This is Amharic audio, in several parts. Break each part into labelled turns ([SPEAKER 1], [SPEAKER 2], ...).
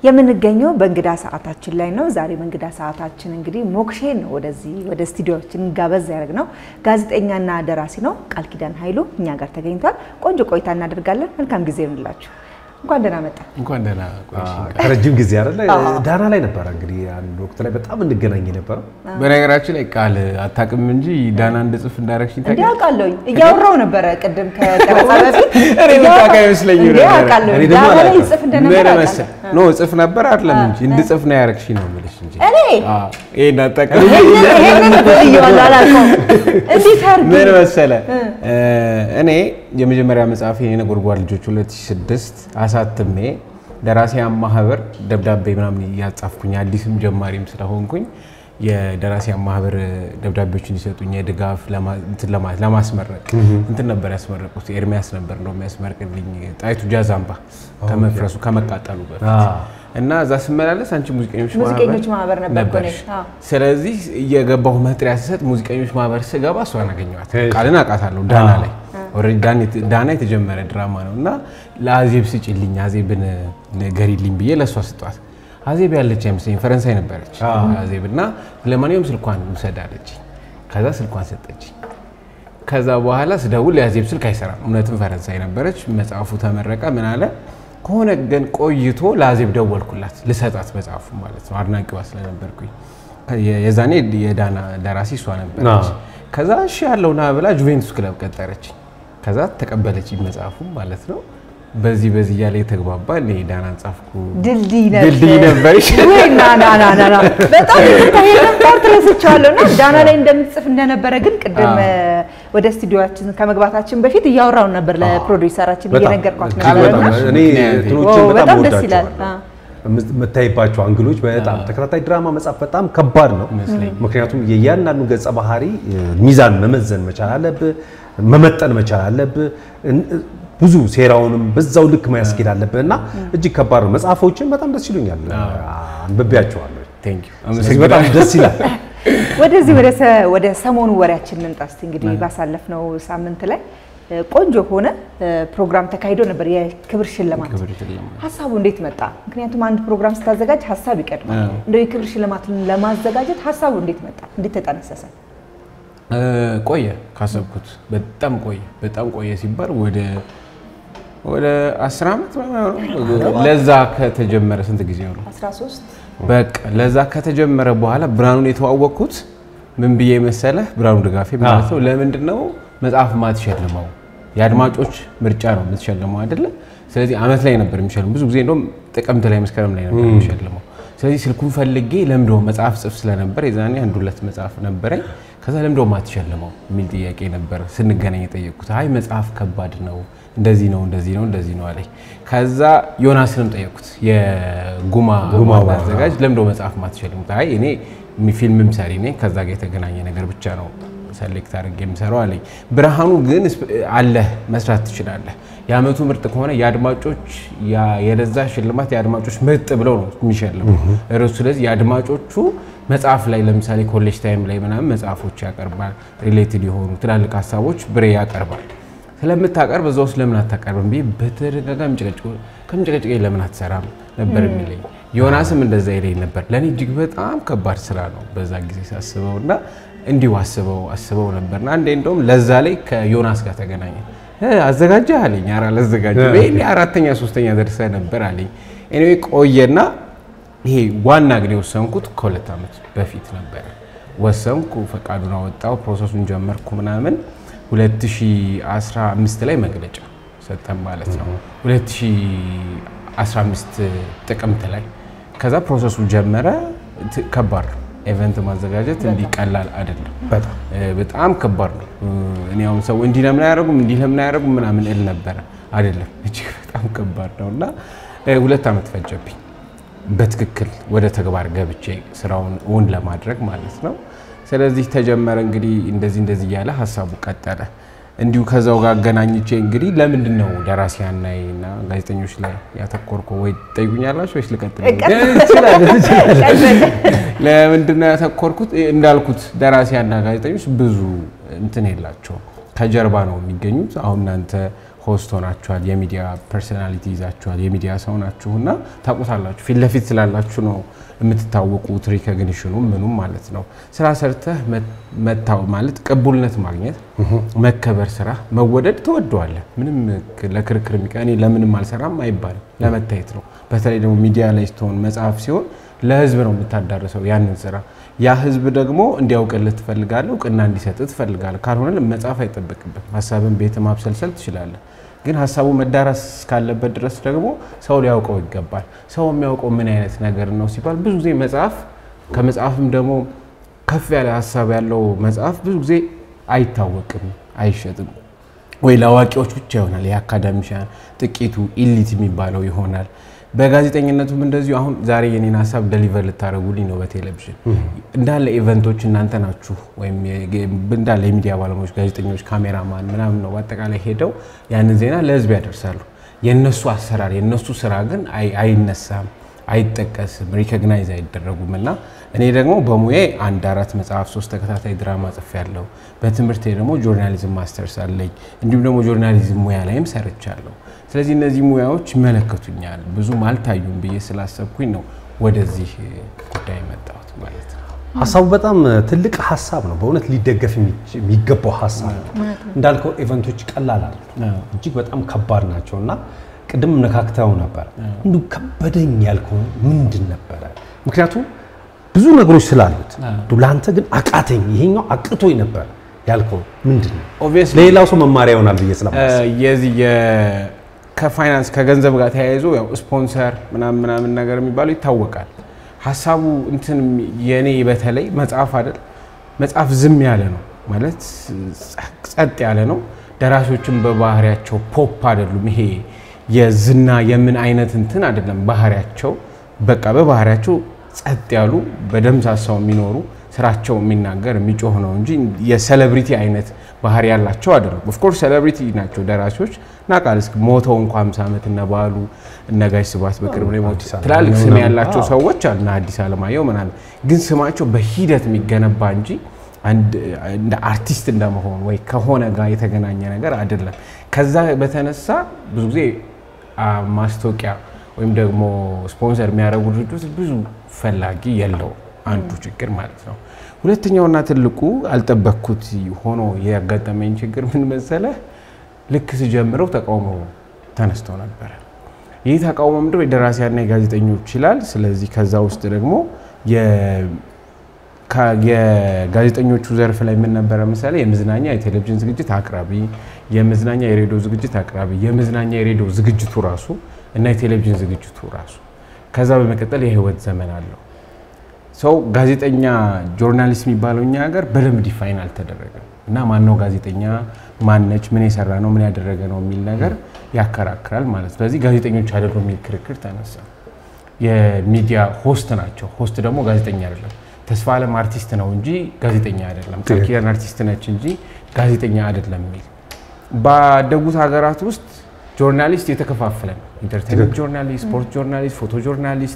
[SPEAKER 1] የምንገኘው በእንግዳ ሰዓታችን ላይ ነው። ዛሬ በእንግዳ ሰዓታችን እንግዲህ ሞክሼን ነው ወደዚህ ወደ ስቱዲዮችን ጋበዝ ያደርግ ነው። ጋዜጠኛና ደራሲ ነው ቃል ኪዳን ኃይሉ እኛ ጋር ተገኝቷል። ቆንጆ ቆይታ እናደርጋለን። መልካም ጊዜ ይሁንላችሁ። እንኳን ደህና መጣ።
[SPEAKER 2] እንኳን ደህና ቆይሽ።
[SPEAKER 3] ከረጅም ጊዜ አይደለ ዳና ላይ ነበረ እንግዲህ አንድ ወቅት ላይ በጣም እንገናኝ ነበረው።
[SPEAKER 2] በነገራችን ላይ ቃል አታውቅም እንጂ ዳና እንድጽፍ እንዳረግሽኝ
[SPEAKER 1] እንዲህ
[SPEAKER 2] ታውቂያለሽ?
[SPEAKER 1] አውቃለሁኝ እያወራው ነበረ ቅድም ከቀረጻ በፊት
[SPEAKER 2] እኔ የምታውቅ አይመስለኝም
[SPEAKER 1] እንዲህ
[SPEAKER 2] ነበረ።
[SPEAKER 1] አውቃለሁ
[SPEAKER 3] እኔ ደግሞ
[SPEAKER 1] ዳና ላይ
[SPEAKER 3] አላውቅም።
[SPEAKER 1] ይጽፍ
[SPEAKER 2] ምን
[SPEAKER 1] እንደነበር
[SPEAKER 2] መሰል
[SPEAKER 1] አውቃለሁ።
[SPEAKER 2] ኖ ጽፍ ነበር አይደለም እንጂ እንድጽፍ ነው ያረግሽኝ ነው የምልሽ እንጂ
[SPEAKER 1] እኔ
[SPEAKER 2] አዎ፣ ይሄን አታውቅም።
[SPEAKER 1] ይሄንን ይሄንን ብዬዋለሁ አላውቀውም። እንዴት አድርጌ
[SPEAKER 2] ምን መሰለ እኔ የመጀመሪያ መጽሐፌ የነጎድጓድ ልጆች 2006 አሳትሜ ደራሲያን ማህበር ደብዳቤ ምናምን እያጻፍኩኝ አዲስም ጀማሪም ስለሆንኩኝ የደራሲያን ማህበር ደብዳቤዎች እንዲሰጡኝ የድጋፍ ለማ- እንትን ለማ- ለማስመረቅ እንትን ነበር ያስመረቁት። ኤርሚያስ ነበር እንደው የሚያስመርቅልኝ ጣይቱ ጃዛምባ ከመፍረሱ ከመቃጠሉ በፊት እና እዛ ስመላለስ አንቺ ሙዚቀኞች
[SPEAKER 1] ሙዚቀኞች ማህበር ነበር እኮ
[SPEAKER 2] ነበርሽ።
[SPEAKER 1] እኔ። አዎ።
[SPEAKER 2] ስለዚህ እየገባሁ መጥሪያ ስሰጥ ሙዚቀኞች ማህበር ስገባ እሷን አገኘኋት።
[SPEAKER 3] እሺ።
[SPEAKER 2] ቃልን አውቃታለሁ ዳና ላይ ኦልሬዲ ዳን- ዳና የተጀመረ ድራማ ነው እና ለአዜብ ስጭልኝ አዜብን ንገሪልኝ ብዬ ለእሷ ስጧት። አዜብ ያለች አይመስለኝ ፈረንሳይ ነበረች አዜብ እና ለማንኛውም ስልኳን ውሰድ አለችኝ። ከዛ ስልኳን ሰጠችኝ። ከዛ በኋላ ስደውል የአዜብ ስልክ አይሰራም። እውነትም ፈረንሳይ ነበረች። መጽሐፉ ተመረቀ። ምን አለ ከሆነ ግን ቆይቶ ለአዜብ ደወልኩላት ልሰጣት መጽሐፉ ማለት ነው አድናቂዋ ስለነበርኩኝ የ- የዛኔ የዳና ደራሲ እሷ ነበረች።
[SPEAKER 3] አዎ።
[SPEAKER 2] ከዛ እሺ ያለው ና ብላ ጁቬንቱስ ክለብ ቀጠረች። ከዛ ተቀበለች መጽሐፉ ማለት ነው። በዚህ በዚህ እያለ የተግባባ እኔ ዳናን ጻፍኩ።
[SPEAKER 1] ድልድይ ነበር
[SPEAKER 2] ድልድይ ነበርሽ።
[SPEAKER 1] ወይ ና ና ና ና ና በጣም ይቅርታ ይሄንን ፓርት ረስቼዋለሁ እና ዳና ላይ እንደምትጽፍ እንደነበረ ግን ቅድም
[SPEAKER 2] አዎ።
[SPEAKER 1] እ፣ ወደ ስቱዲዮችን ከመግባታችን በፊት እያወራውን ነበር ለፕሮዲውሰራችን
[SPEAKER 3] በጣም
[SPEAKER 1] እየነገርኳት
[SPEAKER 3] እጅግ
[SPEAKER 1] ነበር
[SPEAKER 3] በጣም
[SPEAKER 1] እና
[SPEAKER 3] እኔ
[SPEAKER 2] ምክንያት
[SPEAKER 3] እንትኖችን
[SPEAKER 1] ዋው፣
[SPEAKER 3] በጣም
[SPEAKER 1] በጣም ደስ ይላል።
[SPEAKER 3] ወዳቸዋለሁ። የምታይባቸው አንግሎች በጣም ተከታታይ ድራማ መጻፍ በጣም ከባድ ነው።
[SPEAKER 2] ይመስለኛል።
[SPEAKER 3] ምክንያቱም የእያንዳንዱ ገጸ ባህሪ እ፣ ሚዛን መመዘን መቻል አለብህ፣ መመጠን መቻል አለብህ። እን- ብዙ ሴራውንም በዛው ልክ ማያስኬድ አለብህ እና እጅግ ከባድ ነው። መጽሐፎችን በጣም ደስ ይሉኛል፣ አንብቤያቸዋለሁ።
[SPEAKER 2] ቴንክ ዩ
[SPEAKER 3] ስለዚህ በጣም ደስ ይላል።
[SPEAKER 1] ወደዚህ ወደ ሰ- ወደ ሰሞኑ ወሬያችን እንምጣ እስቲ። እንግዲህ ባሳለፍነው ሳምንት ላይ እ፣ ቆንጆ ሆነ እ፣ ፕሮግራም ተካሂዶ ነበር፣ የክብር ሽልማት።
[SPEAKER 2] ክብር ሽልማት
[SPEAKER 1] ሀሳቡ እንዴት መጣ? ምክንያቱም አንድ ፕሮግራም ስታዘጋጅ ሀሳብ ይቀድማል።
[SPEAKER 2] አዎ።
[SPEAKER 1] እንደው የክብር ሽልማትን ለማዘጋጀት ሀሳቡ እንዴት መጣ? እንዴት ተጠነሰሰ?
[SPEAKER 2] እ፣ ቆየ ካሰብኩት በጣም ቆየ። በጣም ቆየ ሲባል ወደ ወደ አስር ዓመት ምናምን ነው። ለዛ ከተጀመረ ስንት ጊዜ ነው?
[SPEAKER 1] 13
[SPEAKER 2] በቃ ለዛ ከተጀመረ በኋላ ብርሃኑን የተዋወቅኩት ምን ብዬ መሰለህ? ብርሃኑ ድጋፌ ማለት ነው። ለምንድን ነው መጽሐፍ ማትሸልመው? የአድማጮች ምርጫ ነው የምትሸልመው አይደለ? ስለዚህ አመት ላይ ነበር የሚሸልመው። ብዙ ጊዜ እንደውም ጥቅምት ላይ መስከረም ላይ ነበር የሚሸልመው። ስለዚህ ስልኩን ፈልጌ ለምዶ መጽሐፍ ጽፍ ስለነበር የዛኔ አንድ ሁለት መጽሐፍ ነበረኝ። ከዛ ለምዶ ማትሸልመው የሚል ጥያቄ ነበር ስንገናኝ የጠየቅኩት። አይ መጽሐፍ ከባድ ነው እንደዚህ ነው እንደዚህ ነው እንደዚህ ነው አለኝ። ከዛ ዮናስንም ጠየቅኩት የጉማ
[SPEAKER 3] ጉማ
[SPEAKER 2] ዋና አዘጋጅ ለምዶ መጽሐፍ ማትሸልሙት? አይ እኔ ፊልምም ሰሪ ነኝ ከዛ ጋር የተገናኘ ነገር ብቻ ነው ሰሌክት አድርጌ የምሰራው አለኝ። ብርሃኑ ግን ስፕ- አለህ መስራት ትችላለህ። የአመቱ ምርጥ ከሆነ የአድማጮች ያ- የለዛ ሽልማት የአድማጮች ምርጥ ብለው ነው የሚሸልሙ ርዕሱ። ስለዚህ የአድማጮቹ መጽሐፍ ላይ ለምሳሌ ኮሌጅ ታይም ላይ ምናምን መጽሐፎች ያቀርባል። ሪሌትድ የሆኑ ትላልቅ ሀሳቦች ብሬ ያቀርባል። ስለምታቀርብ እዛ ውስጥ ለምን አታቀርብም ብዬ በተደጋጋሚ ጭቅጭቅ ከምጭቅጭቅ ለምን አትሰራም ነበር የሚለኝ። ዮናስም እንደዛ ይለኝ ነበር። ለእኔ እጅግ በጣም ከባድ ስራ ነው በዛ ጊዜ ሳስበው እና እንዲሁ አስበው አስበው ነበርና አንዴ እንደውም ለዛ ላይ ከዮናስ ጋር ተገናኘ። አዘጋጀህ አለኝ። ኧረ አላዘጋጀሁም። ይሄኔ አራተኛ ሶስተኛ ደርሰህ ነበር አለኝ። ኤኒዌይ ቆየና ይሄ ዋና ግን የወሰንኩት ከሁለት ዓመት በፊት ነበረ። ወሰንኩ፣ ፈቃዱን አወጣው፣ ፕሮሰሱን ጀመርኩ ምናምን 2015 ላይ መግለጫ ሰጠን ማለት ነው። 2015 ጥቅምት ላይ ከዛ ፕሮሰሱ ጀመረ። ት- ከባድ ነው። ኤቨንት ማዘጋጀት እንዲህ ቀላል አይደለም።
[SPEAKER 3] በጣም
[SPEAKER 2] እ፣ በጣም ከባድ ነው። እ፣ እኔ አሁን ሰው እንዲህ ለምን አያደርጉም እንዲህ ለምን አያደርጉም ምናምን እል ነበረ። አይደለም እጅግ በጣም ከባድ ነው እና እ፣ ሁለት ዓመት ፈጀብኝ በትክክል ወደ ተግባር ገብቼ ስራውን እውን ለማድረግ ማለት ነው። ስለዚህ ተጀመረ እንግዲህ እንደዚህ እንደዚህ እያለ ሀሳቡ ቀጠለ። እንዲሁ ከዛው ጋር አገናኝቼ እንግዲህ ለምንድን ነው ደራሲያን ላይ እና ጋዜጠኞች ላይ ያተኮርከው ወይ ትጠይቁኛላችሁ ወይስ ልቀጥል? ለምንድን ነው ያተኮርኩት? እንዳልኩት ደራሲያንና ጋዜጠኞች ብዙ እንትን የላቸውም ከጀርባ ነው የሚገኙት። አሁን እናንተ ሆስት ሆናችኋል፣ የሚዲያ ፐርሶናሊቲ ይዛችኋል፣ የሚዲያ ሰው ናችሁ እና ታውቁታላችሁ። ፊት ለፊት ስላላችሁ ነው የምትታወቁት። ሪኮግኒሽኑ ምኑም ማለት ነው። ስራ ሰርተህ መታው ማለት ቅቡልነት ማግኘት፣ መከበር፣ ስራ መወደድ ትወደዋለህ። ምንም ለክርክር የሚቀ እኔ ለምንም አልሰራም አይባልም። ለመታየት ነው። በተለይ ደግሞ ሚዲያ ላይ ስትሆን መጽሐፍ ሲሆን ለህዝብ ነው የምታዳርሰው ያንን ስራ። ያ ህዝብ ደግሞ እንዲያውቅልህ ትፈልጋለህ፣ እውቅና እንዲሰጥ ትፈልጋለህ። ካልሆነ መጽሐፍ አይጠበቅብም። ሀሳብን ቤት ማብሰልሰል ትችላለህ። ግን ሀሳቡ መዳረስ እስካለበት ድረስ ደግሞ ሰው ሊያውቀው ይገባል። ሰው የሚያውቀው ምን አይነት ነገር ነው ሲባል ብዙ ጊዜ መጽሐፍ ከመጽሐፍም ደግሞ ከፍ ያለ ሀሳብ ያለው መጽሐፍ ብዙ ጊዜ አይታወቅም፣ አይሸጥም ወይ ለአዋቂዎች ብቻ ይሆናል። የአካዳሚሻን ጥቂቱ ኢሊት የሚባለው ይሆናል። በጋዜጠኝነቱም እንደዚሁ አሁን ዛሬ የኔን ሀሳብ ደሊቨር ልታደረጉልኝ ነው በቴሌቪዥን እንዳለ ኢቨንቶች እናንተ ናችሁ፣ ወይም እንዳለ የሚዲያ ባለሙያዎች፣ ጋዜጠኞች፣ ካሜራማን ምናምን ነው በአጠቃላይ ሄደው ያንን ዜና ለህዝብ ያደርሳሉ። የእነሱ አሰራር የእነሱ ስራ ግን አይነሳም፣ አይጠቀስም፣ ሪኮግናይዝ አይደረጉም እና እኔ ደግሞ በሙዬ አንድ አራት መጽሐፍ ሶስት ተከታታይ ድራማ ጽፌያለሁ። በትምህርቴ ደግሞ ጆርናሊዝም ማስተርስ አለኝ። እንዲሁም ደግሞ ጆርናሊዝም ሙያ ላይም ሰርቻለሁ። ስለዚህ እነዚህ ሙያዎች ይመለከቱኛል። ብዙም አልታዩም ብዬ ስላሰብኩኝ ነው ወደዚህ ጉዳይ መጣሁት ማለት ነው።
[SPEAKER 3] ሀሳቡ በጣም ትልቅ ሀሳብ ነው። በእውነት ሊደገፍ የሚገባው ሀሳብ ነው። እንዳልከው ኢቨንቶች ቀላል አይደሉም፣ እጅግ በጣም ከባድ ናቸው እና ቅድም ነካክተው ነበር። እንዲሁ ከበደኝ ያልከው ምንድን ነበረ? ምክንያቱም ብዙ ነገሮች ስላሉት ለአንተ ግን አቃተኝ፣ ይሄኛው አቅቶኝ ነበር ያልከው ምንድን ነው? ለሌላው ሰው መማሪያ ይሆናል ብዬ ስለማስብ
[SPEAKER 2] የዚህ ከፋይናንስ ከገንዘብ ጋር ተያይዞ ያው ስፖንሰር ምናምን ምናምን ነገር የሚባለው ይታወቃል። ሀሳቡ እንትን የኔ በተለይ መጽሐፍ አይደል መጽሐፍ ዝም ያለ ነው ማለት ጸጥ ያለ ነው። ደራሲዎችም በባህሪያቸው ፖፕ አይደሉም። ይሄ የዝና የምን አይነት እንትን አይደለም ባህሪያቸው። በቃ በባህሪያቸው ጸጥ ያሉ በደምሳሳው የሚኖሩ ስራቸው የሚናገር የሚጮህ ነው እንጂ የሴሌብሪቲ አይነት ባህሪ ያላቸው አይደሉም። ኦፍኮርስ ሴሌብሪቲ ናቸው ደራሲዎች ናቃል እስኪ ሞተው እንኳ 50 ዓመት እነ በዓሉ እነ ጋሽ ስብሐት በቅርብ ላይ ሞት ትላልቅ ስም ያላቸው ሰዎች አሉ፣ አዲስ አለማየሁ ምናምን። ግን ስማቸው በሂደት የሚገነባ እንጂ እንደ አርቲስት እንደመሆን ወይ ከሆነ ጋር የተገናኘ ነገር አይደለም። ከዛ በተነሳ ብዙ ጊዜ ማስታወቂያ ወይም ደግሞ ስፖንሰር የሚያደርጉ ድርጅቶች ብዙ ፈላጊ የለውም። አንዱ ችግር ማለት ነው። ሁለተኛውና ትልቁ አልጠበቅኩት ሆኖ ያጋጠመኝ ችግር ምን መሰለህ? ልክ ስጀምረው ተቃውሞ ተነስተው ነበረ። ይህ ተቃውሞ ምንድነው? የደራሲያና የጋዜጠኞች ይላል። ስለዚህ ከዛ ውስጥ ደግሞ የጋዜጠኞቹ ዘርፍ ላይ ምን ነበረ ምሳሌ የመዝናኛ የቴሌቪዥን ዝግጅት አቅራቢ፣ የመዝናኛ የሬዲዮ ዝግጅት አቅራቢ፣ የመዝናኛ የሬዲዮ ዝግጅቱ ራሱ እና የቴሌቪዥን ዝግጅቱ ራሱ ከዛ በመቀጠል የህይወት ዘመን አለው። ሰው ጋዜጠኛ ጆርናሊስት የሚባለው እኛ ሀገር በደንብ ዲፋይን አልተደረገም እና ማነው ጋዜጠኛ ማነች ምን የሰራ ነው ምን ያደረገ ነው የሚል ነገር ያከራክራል ማለት ነው። ስለዚህ ጋዜጠኞች አይደሉም የሚል ክርክር ተነሳ። የሚዲያ ሆስት ናቸው። ሆስት ደግሞ ጋዜጠኛ አይደለም። ተስፋ አለም አርቲስት ነው እንጂ ጋዜጠኛ አይደለም። ቃል ኪዳን አርቲስት ነች እንጂ ጋዜጠኛ አይደለም የሚል ባደጉት ሀገራት ውስጥ ጆርናሊስት የተከፋፈለ ነው። ኢንተርቴንመንት ጆርናሊስት፣ ስፖርት ጆርናሊስት፣ ፎቶ ጆርናሊስት፣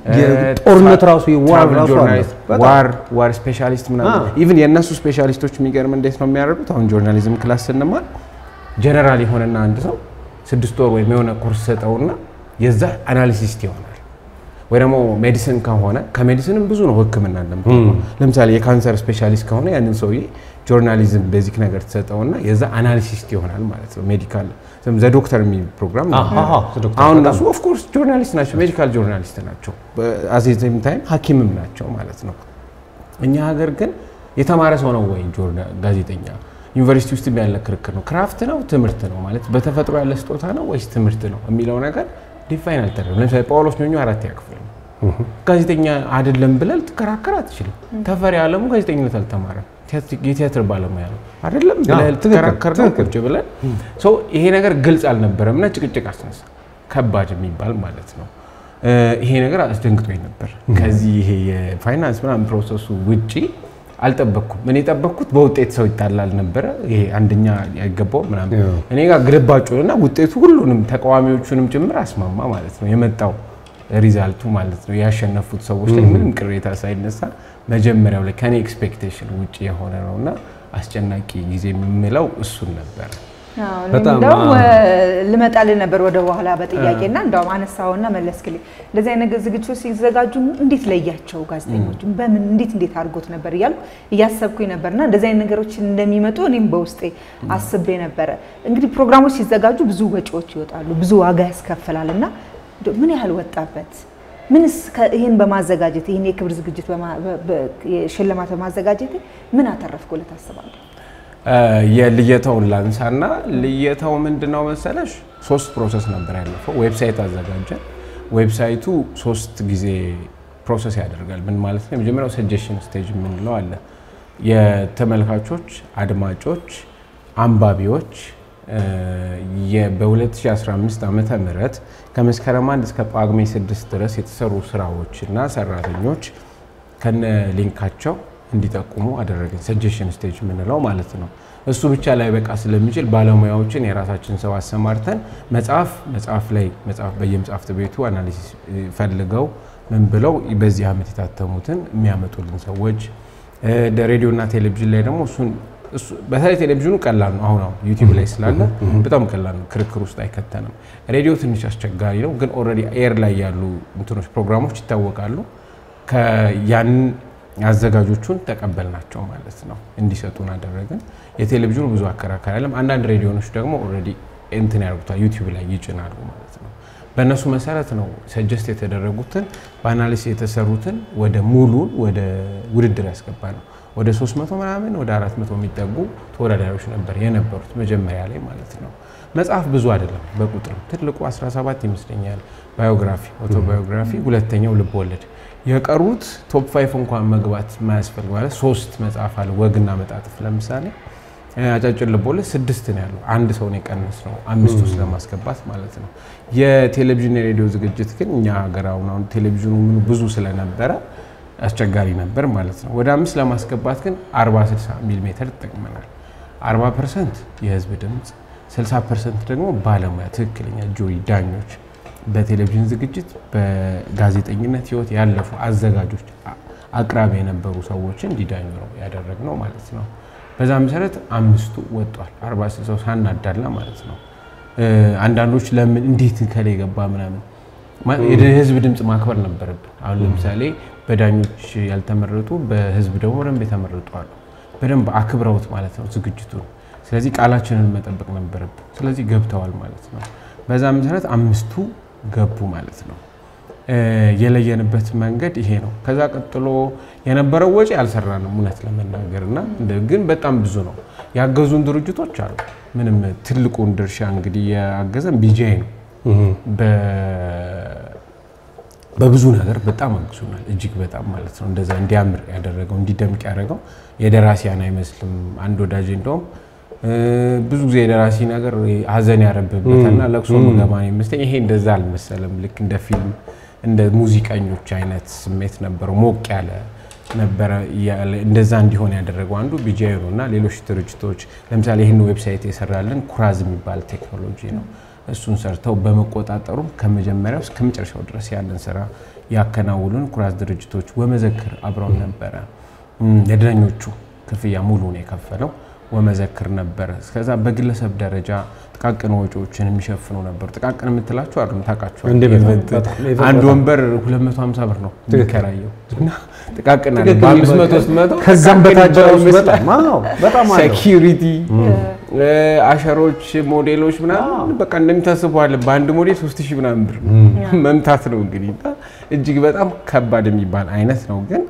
[SPEAKER 3] ጦርነት ራሱ የዋር ራሱ
[SPEAKER 2] ጆርናሊስት፣ ዋር ዋር ስፔሻሊስት ምናምን ኢቭን የእነሱ ስፔሻሊስቶች የሚገርም እንዴት ነው የሚያደርጉት? አሁን ጆርናሊዝም ክላስ ስንማር ጀነራል የሆነና አንድ ሰው ስድስት ወር ወይም የሆነ ኮርስ ሰጠውና የዛ አናሊሲስት ይሆናል። ወይ ደግሞ ሜዲሲን ከሆነ ከሜዲሲንም ብዙ ነው ሕክምና እንደምታውቀው። ለምሳሌ የካንሰር ስፔሻሊስት ከሆነ ያንን ሰውዬ ጆርናሊዝም ቤዚክ ነገር ተሰጠውና የዛ አናሊሲስት ይሆናል ማለት ነው። ሜዲካል ዘ ዶክተር የሚል ፕሮግራም አሁን እነሱ ኦፍኮርስ ጆርናሊስት ናቸው፣ ሜዲካል ጆርናሊስት ናቸው። አዜም ታይም ሐኪምም ናቸው ማለት ነው። እኛ ሀገር ግን የተማረ ሰው ነው ወይ ጋዜጠኛ? ዩኒቨርሲቲ ውስጥ ያለ ክርክር ነው። ክራፍት ነው ትምህርት ነው ማለት በተፈጥሮ ያለ ስጦታ ነው ወይስ ትምህርት ነው የሚለው ነገር ዲፋይን አልተደረገም። ለምሳሌ ጳውሎስ ኞኞ አራት ያክፍል ነው ጋዜጠኛ አይደለም ብለህ ልትከራከር አትችልም። ተፈሪ አለሙ ጋዜጠኝነት አልተማረም። የቲያትር ባለሙያ ነው አይደለም ብለህ ልትከራከር ነው ቁጭ ብለን። ይሄ ነገር ግልጽ አልነበረም እና ጭቅጭቅ አስነሳ። ከባድ የሚባል ማለት ነው። ይሄ ነገር አስደንግጦኝ ነበር። ከዚህ ይሄ የፋይናንስ ምናምን ፕሮሰሱ ውጪ አልጠበቅኩም። እኔ የጠበቅኩት በውጤት ሰው ይጣላል ነበረ። ይሄ አንደኛ ያይገባው ምናምን እኔ ጋር ግልባጩንና ውጤቱ ሁሉንም ተቃዋሚዎቹንም ጭምር አስማማ ማለት ነው የመጣው ሪዛልቱ ማለት ነው። ያሸነፉት ሰዎች ላይ ምንም ቅሬታ ሳይነሳ መጀመሪያው ላይ ከኔ ኤክስፔክቴሽን ውጭ የሆነ ነው እና አስጨናቂ ጊዜ የምለው እሱን ነበር።
[SPEAKER 3] በጣም
[SPEAKER 1] እንደውም
[SPEAKER 3] አዎ።
[SPEAKER 1] ልመጣልህ ነበር ወደ በኋላ በጥያቄና እንደውም አነሳውና መለስክልኝ። እንደዚህ አይነት ዝግጅቶች ሲዘጋጁ እንዴት ለያቸው ጋዜጠኞችን በምን እንዴት እንዴት አድርጎት ነበር እያልኩ እያሰብኩኝ ነበርና እንደዚህ አይነት ነገሮች እንደሚመጡ እኔም በውስጤ አስቤ ነበረ። እንግዲህ ፕሮግራሞች ሲዘጋጁ ብዙ ወጪዎች ይወጣሉ፣ ብዙ ዋጋ ያስከፍላል እና እንደው ምን ያህል ወጣበት? ምንስ ከ- ይህን በማዘጋጀት ይህን የክብር ዝግጅት በማ- በ- በ- የሽልማት በማዘጋጀት ምን አተረፍኩ ብለህ ታስባለህ?
[SPEAKER 2] የልየታውን ላንሳና ልየታው ምንድነው መሰለሽ ሶስት ፕሮሰስ ነበር ያለፈው። ዌብሳይት አዘጋጀን። ዌብሳይቱ ሶስት ጊዜ ፕሮሰስ ያደርጋል። ምን ማለት ነው? የመጀመሪያው ሰጀሽን ስቴጅ የምንለው አለ። የተመልካቾች፣ አድማጮች፣ አንባቢዎች እ፣ የ- በ2015 ዓመተ ምህረት ከመስከረም አንድ እስከ ጳጉሜ ስድስት ድረስ የተሰሩ ስራዎች እና ሰራተኞች ከነ ሊንካቸው እንዲጠቁሙ አደረግን። ሰጀሽን ስቴጅ የምንለው ማለት ነው። እሱ ብቻ ላይ በቃ ስለሚችል ባለሙያዎችን የራሳችን ሰው አሰማርተን መጽሐፍ መጽሐፍ ላይ መጽሐፍ በየመጽሐፍት ቤቱ አናሊሲስ ፈልገው ምን ብለው በዚህ ዓመት የታተሙትን የሚያመጡልን ሰዎች ሬዲዮ እና ቴሌቪዥን ላይ ደግሞ እሱን እሱ- በተለይ ቴሌቪዥኑ ቀላል ነው። አሁን አሁን ዩቲዩብ ላይ ስላለ በጣም ቀላል ነው። ክርክር ውስጥ አይከተንም። ሬዲዮ ትንሽ አስቸጋሪ ነው፣ ግን ኦልሬዲ ኤር ላይ ያሉ እንትኖች ፕሮግራሞች ይታወቃሉ። ያንን አዘጋጆቹን ተቀበልናቸው ማለት ነው፣ እንዲሰጡን አደረግን። የቴሌቪዥኑ ብዙ አከራካሪ አለም። አንዳንድ ሬዲዮኖች ደግሞ ኦልሬዲ እንትን ያደርጉታል ዩቲዩብ ላይ ይጭናሉ ማለት ነው። በእነሱ መሰረት ነው ሰጀስት የተደረጉትን በአናሊሲስ የተሰሩትን ወደ ሙሉን ወደ ውድድር ያስገባ ነው። ወደ 300 ምናምን ወደ 400 የሚጠጉ ተወዳዳሪዎች ነበር የነበሩት መጀመሪያ ላይ ማለት ነው። መጽሐፍ ብዙ አይደለም በቁጥር ትልቁ 17 ይመስለኛል። ባዮግራፊ ኦቶባዮግራፊ፣ ሁለተኛው ልብ ወለድ የቀሩት ቶፕ ፋይፍ እንኳን መግባት ማያስፈልግ ማለት ሶስት መጽሐፍ አለ። ወግና መጣጥፍ ለምሳሌ አጫጭር ልቦለድ ስድስት ነው ያለው። አንድ ሰውን የቀነስ ነው አምስት ውስጥ ለማስገባት ማለት ነው። የቴሌቪዥን የሬዲዮ ዝግጅት ግን እኛ ሀገር አሁን አሁን ቴሌቪዥኑ ምኑ ብዙ ስለነበረ አስቸጋሪ ነበር ማለት ነው። ወደ አምስት ለማስገባት ግን 40 60 ሚሊ ሜትር ተጠቅመናል። 40 ፐርሰንት የህዝብ ድምፅ፣ 60 ፐርሰንት ደግሞ ባለሙያ ትክክለኛ ጆሪ ዳኞች በቴሌቪዥን ዝግጅት በጋዜጠኝነት ህይወት ያለፉ አዘጋጆች አቅራቢ የነበሩ ሰዎችን እንዲዳኙ ነው ያደረግነው ማለት ነው። በዛ መሰረት አምስቱ ወጧል። አርባ ስልሳው ሳናዳላ ማለት ነው። አንዳንዶች ለምን እንዴት ከላይ ገባ ምናምን የህዝብ ድምፅ ማክበር ነበረብን። አሁን ለምሳሌ በዳኞች ያልተመረጡ በህዝብ ደግሞ በደንብ የተመረጡ አሉ። በደንብ አክብረውት ማለት ነው ዝግጅቱን። ስለዚህ ቃላችንን መጠበቅ ነበረብን። ስለዚህ ገብተዋል ማለት ነው። በዛ መሰረት አምስቱ ገቡ ማለት ነው። የለየንበት መንገድ ይሄ ነው። ከዛ ቀጥሎ የነበረው ወጪ አልሰራንም እውነት ለመናገር እና ግን በጣም ብዙ ነው። ያገዙን ድርጅቶች አሉ። ምንም ትልቁን ድርሻ እንግዲህ ያገዘን ቢጂአይ ነው። በብዙ ነገር በጣም አግዙናል። እጅግ በጣም ማለት ነው። እንደዛ እንዲያምር ያደረገው እንዲደምቅ ያደረገው የደራሲያን አይመስልም። አንድ ወዳጅ እንደውም ብዙ ጊዜ የደራሲ ነገር ሀዘን ያረብበትና ለቅሶ ምገባ ነው ይመስለኝ። ይሄ እንደዛ አልመሰለም። ልክ እንደ ፊልም እንደ ሙዚቀኞች አይነት ስሜት ነበረው። ሞቅ ያለ ነበረ። እንደዛ እንዲሆን ያደረገው አንዱ ቢጂአይ ነው እና ሌሎች ድርጅቶች ለምሳሌ ይህን ዌብሳይት የሰራልን ኩራዝ የሚባል ቴክኖሎጂ ነው። እሱን ሰርተው በመቆጣጠሩም ከመጀመሪያው እስከ መጨረሻው ድረስ ያለን ስራ ያከናውሉን ኩራዝ ድርጅቶች ወመዘክር አብረውን ነበረ። የዳኞቹ ክፍያ ሙሉን የከፈለው ወመዘክር ነበረ። እስከዛ በግለሰብ ደረጃ ጥቃቅን ወጪዎችን የሚሸፍኑ ነበሩ። ጥቃቅን የምትላቸው አሉ ታውቃቸዋል። አንድ ወንበር 250 ብር ነው የሚከራየው እና ጥቃቅን አለ በ500 መቶ
[SPEAKER 3] ከዛም በታች ራሱ በጣም አዎ፣ በጣም አለው።
[SPEAKER 2] ሴኪሪቲ አሸሮች፣ ሞዴሎች ምናምን በቃ እንደሚታስቡ አለ። በአንድ ሞዴል 3000 ምናምን ብር መምታት ነው እንግዲህ እና እጅግ በጣም ከባድ የሚባል አይነት ነው ግን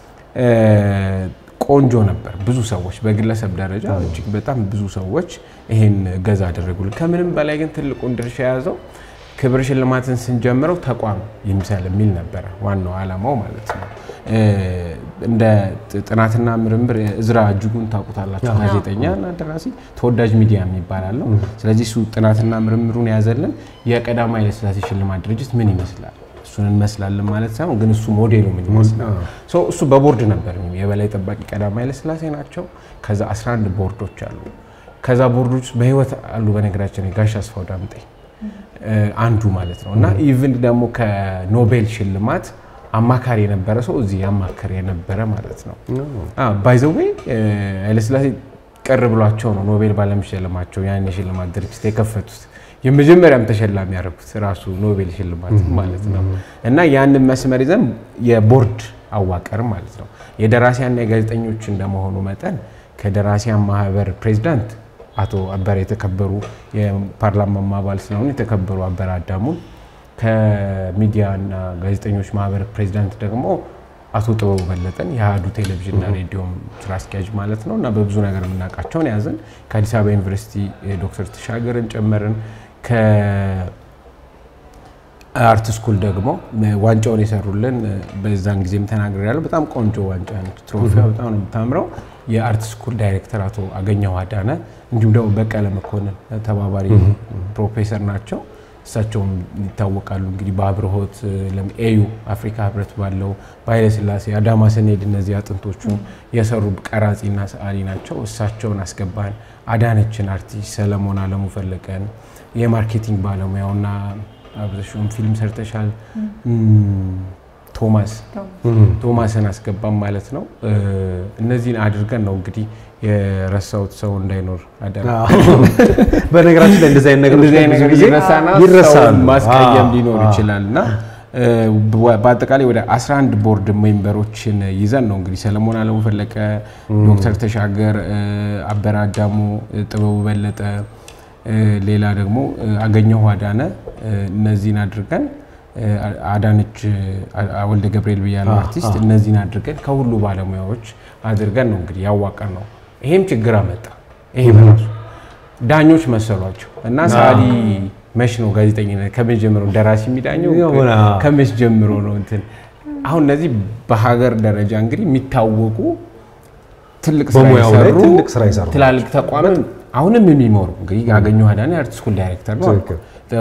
[SPEAKER 2] ቆንጆ ነበር። ብዙ ሰዎች በግለሰብ ደረጃ እጅግ በጣም ብዙ ሰዎች ይሄን ገዛ አደረጉልን። ከምንም በላይ ግን ትልቁን ድርሻ የያዘው ክብር ሽልማትን ስንጀምረው ተቋም ይምሰል የሚል ነበረ ዋናው ዓላማው ማለት ነው። እንደ ጥናትና ምርምር እዝራ እጅጉን ታውቁታላችሁ፣ ጋዜጠኛ እና ደራሲ ተወዳጅ ሚዲያ የሚባል አለው። ስለዚህ እሱ ጥናትና ምርምሩን የያዘልን የቀዳማዊ ኃይለ ሥላሴ ሽልማት ድርጅት ምን ይመስላል እሱን እንመስላለን ማለት ሳይሆን ግን እሱ ሞዴሉ ምን ይመስላል እሱ በቦርድ ነበር። የበላይ ጠባቂ ቀዳማዊ ኃይለ ሥላሴ ናቸው። ከዛ 11 ቦርዶች አሉ። ከዛ ቦርዶች በህይወት አሉ። በነገራችን ጋሽ አስፋው ዳምጤ አንዱ ማለት ነው እና ኢቭን ደግሞ ከኖቤል ሽልማት አማካሪ የነበረ ሰው እዚህ ያማከር የነበረ ማለት ነው። ባይዘዌ ኃይለሥላሴ ቅር ብሏቸው ነው ኖቤል ባለመሸለማቸው ያን የሽልማት ድርጅት የከፈቱት። የመጀመሪያም ተሸላሚ ያደረጉት ራሱ ኖቤል ሽልማት ማለት ነው። እና ያንን መስመር ይዘን የቦርድ አዋቀር ማለት ነው። የደራሲያንና የጋዜጠኞች እንደመሆኑ መጠን ከደራሲያን ማህበር ፕሬዚዳንት አቶ አበረ የተከበሩ የፓርላማ አባል ስለሆኑ የተከበሩ አበረ አዳሙን ከሚዲያና ጋዜጠኞች ማህበር ፕሬዚዳንት ደግሞ አቶ ጥበቡ በለጠን የአሀዱ ቴሌቪዥንና ሬዲዮም ስራ አስኪያጅ ማለት ነው እና በብዙ ነገር የምናውቃቸውን ያዝን። ከአዲስ አበባ ዩኒቨርሲቲ ዶክተር ተሻገርን ጨመርን። ከአርት ስኩል ደግሞ ዋንጫውን የሰሩልን በዛን ጊዜም ተናግሬ ያለው በጣም ቆንጆ ዋንጫ ነች። ትሮፊያ በጣም ነው የምታምረው። የአርት ስኩል ዳይሬክተር አቶ አገኘው አዳነ እንዲሁም ደግሞ በቀለ መኮንን ተባባሪ ፕሮፌሰር ናቸው። እሳቸውም ይታወቃሉ እንግዲህ በአብርሆት ኤዩ አፍሪካ ህብረት ባለው በኃይለስላሴ አዳማ ስንሄድ እነዚህ አጥንቶቹ የሰሩ ቀራጺና ሰዓሊ ናቸው። እሳቸውን አስገባን። አዳነችን አርቲስት ሰለሞን አለሙ ፈለቀን የማርኬቲንግ ባለሙያውና አብዘሽም ፊልም ሰርተሻል ቶማስ ቶማስን አስገባም ማለት ነው። እነዚህን አድርገን ነው እንግዲህ የረሳሁት ሰው እንዳይኖር አደራ።
[SPEAKER 3] በነገራችን ላይ እንደዚህ አይነት ነገሮች
[SPEAKER 2] እንደዚህ አይነት
[SPEAKER 3] ብዙ
[SPEAKER 2] ነገር
[SPEAKER 3] ጊዜ
[SPEAKER 2] ይረሳና
[SPEAKER 3] ይረሳሉ።
[SPEAKER 2] ሰውን ማስቀየም
[SPEAKER 3] አዎ፣
[SPEAKER 2] ሊኖር
[SPEAKER 3] አዎ።
[SPEAKER 2] ይችላል እና በአጠቃላይ ወደ 11 ቦርድ ሜምበሮችን ይዘን ነው እንግዲህ ሰለሞን አለሙ ፈለቀ፣ ዶክተር ተሻገር አበረ አዳሙ፣ ጥበቡ በለጠ፣ ሌላ ደግሞ አገኘሁ አዳነ እነዚህን አድርገን አዳነች ወልደ ገብርኤል ብያለሁ አርቲስት እነዚህን አድርገን ከሁሉ ባለሙያዎች አድርገን ነው እንግዲህ ያዋቀር ነው። ይሄም ችግር አመጣ። ይሄ በራሱ ዳኞች መሰሏቸው እና ሰዓሊ መች ነው ጋዜጠኝነት ከመች ጀምሮ ደራሲ የሚዳኘው
[SPEAKER 3] የሆነ
[SPEAKER 2] ከመች ጀምሮ ነው እንትን አሁን እነዚህ በሀገር ደረጃ እንግዲህ የሚታወቁ ትልቅ ስራ
[SPEAKER 3] በሙያው ላይ
[SPEAKER 2] የሰሩ
[SPEAKER 3] ትልቅ ስራ የሰሩ
[SPEAKER 2] ትላልቅ ተቋማት አሁንም የሚመሩ እንግዲህ ያገኘሁ አዳነ የአርት ስኩል ዳይሬክተር ነው።
[SPEAKER 3] ትክክል።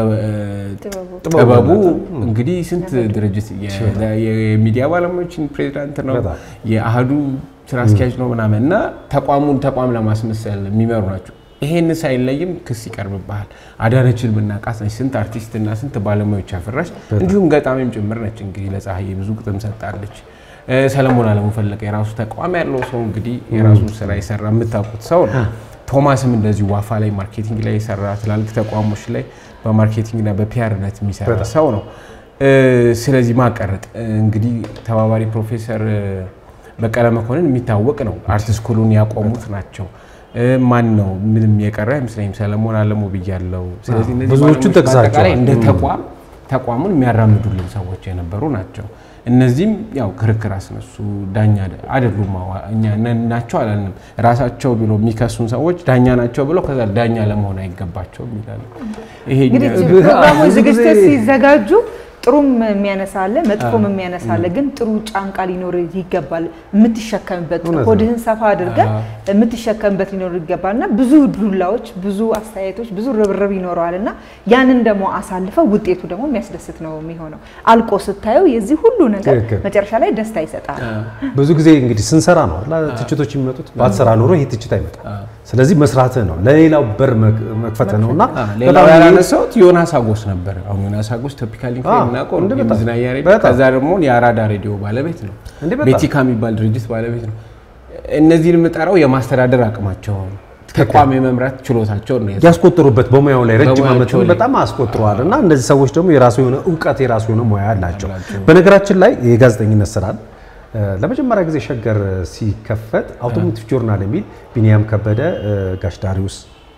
[SPEAKER 2] ጥበቡ እንግዲህ ስንት ድርጅት የ- የሚዲያ ባለሙያዎችን ፕሬዚዳንት ነው፣
[SPEAKER 3] በጣም።
[SPEAKER 2] የአህዱ ስራ አስኪያጅ ነው ምናምን እና ተቋሙን ተቋም ለማስመሰል የሚመሩ ናቸው። ይሄን ሳይለይም ክስ ይቀርብብሃል። አዳነችን ብናቃት ነች ስንት አርቲስትና ስንት ባለሙያዎች ያፈራች እንዲሁም ገጣሚም ጭምር ነች። እንግዲህ ለፀሐዬ ብዙ ግጥም ሰጣለች። እ፣ ሰለሞን አለሙ ፈለቀ የራሱ ተቋም ያለው ሰው እንግዲህ የራሱን ስራ የሰራ የምታውቁት ሰው ነው። ቶማስም እንደዚሁ ዋፋ ላይ ማርኬቲንግ ላይ የሰራ ትላልቅ ተቋሞች ላይ በማርኬቲንግና በፒያርነት የሚሰራ ሰው ነው። እ፣ ስለዚህ ማቀረጥ እንግዲህ ተባባሪ ፕሮፌሰር እ፣ በቀለ መኮንን የሚታወቅ ነው። አርት ስኩሉን ያቆሙት ናቸው። እ፣ ማን ነው ምንም የቀረ አይመስለኝም። ሰለሞን አለሙ ብያለው። ስለዚህ እነዚህ
[SPEAKER 3] ብዙዎቹን
[SPEAKER 2] ባለሙያዎች
[SPEAKER 3] ጠቅሳቸዋል።
[SPEAKER 2] በአጠቃላይ እንደ ተቋም ተቋሙን የሚያራምዱልን ሰዎች የነበሩ ናቸው። እነዚህም ያው ክርክር አስነሱ። ዳኛ አይደሉም አዋ- እኛ ነን ናቸው አላልንም። ራሳቸው ብሎ የሚከሱን ሰዎች ዳኛ ናቸው ብለው ከዛ ዳኛ ለመሆን አይገባቸውም ይላሉ። ይሄ
[SPEAKER 1] እንግዲህ
[SPEAKER 2] እኛ-
[SPEAKER 1] ፕሮግራሞች
[SPEAKER 3] ብዙ
[SPEAKER 1] ዝግጅት
[SPEAKER 3] ጊዜ-
[SPEAKER 1] ሲዘጋጁ ጥሩም የሚያነሳ አለ፣ መጥፎም የሚያነሳ አለ። ግን ጥሩ ጫንቃ ሊኖር ይገባል። የምትሸከምበት
[SPEAKER 3] እውነት ነው።
[SPEAKER 1] ሆድህን ሰፋ አድርገህ የምትሸከምበት ሊኖር ይገባል እና ብዙ ዱላዎች፣ ብዙ አስተያየቶች፣ ብዙ ርብርብ ይኖረዋል እና ያንን ደግሞ አሳልፈው ውጤቱ ደግሞ የሚያስደስት ነው የሚሆነው። አልቆ ስታየው የዚህ ሁሉ ነገር
[SPEAKER 3] ትክክል።
[SPEAKER 1] መጨረሻ ላይ ደስታ ይሰጣል።
[SPEAKER 3] ብዙ ጊዜ እንግዲህ ስንሰራ ነው አይደል ትችቶች የሚመጡት። ባትሰራ ኖሮ ይሄ ትችት አይመጣም። ስለዚህ መስራትህ ነው ለሌላው በር መክ- መክፈትህ ነው እና
[SPEAKER 2] አ፣ ሌላው ያላነሳሁት ዮናስ አጎስ ነበር። አሁን ዮናስ አጎስ ቶፒካል
[SPEAKER 3] አ፣
[SPEAKER 2] የምናውቀው
[SPEAKER 3] እንደ በጣም፣
[SPEAKER 2] የመዝናኛ ሬዲዮ፣
[SPEAKER 3] በጣም።
[SPEAKER 2] ከዛ ደግሞ የአራዳ ሬዲዮ ባለቤት ነው።
[SPEAKER 3] እንደ በጣም።
[SPEAKER 2] ቤቲካ የሚባል ድርጅት ባለቤት ነው። እነዚህን የምጠራው የማስተዳደር አቅማቸውን ተቋም የመምራት ችሎታቸውን ነው።
[SPEAKER 3] ያስቆጥሩበት በሙያው ላይ ረጅም
[SPEAKER 2] በሙያቸው
[SPEAKER 3] ዓመት
[SPEAKER 2] ላይ።
[SPEAKER 3] በጣም አስቆጥረዋል እና እነዚህ ሰዎች ደግሞ የራሱ የሆነ እውቀት የራሱ የሆነ ሙያ አላቸው።
[SPEAKER 2] አላቸው።
[SPEAKER 3] በነገራችን ላይ የጋዜጠኝነት ስራን እ፣ ለመጀመሪያ ጊዜ ሸገር ሲከፈት አውቶሞቲቭ ጆርናል የሚል ቢኒያም ከበደ እ፣ ጋሽ ዳሪውስ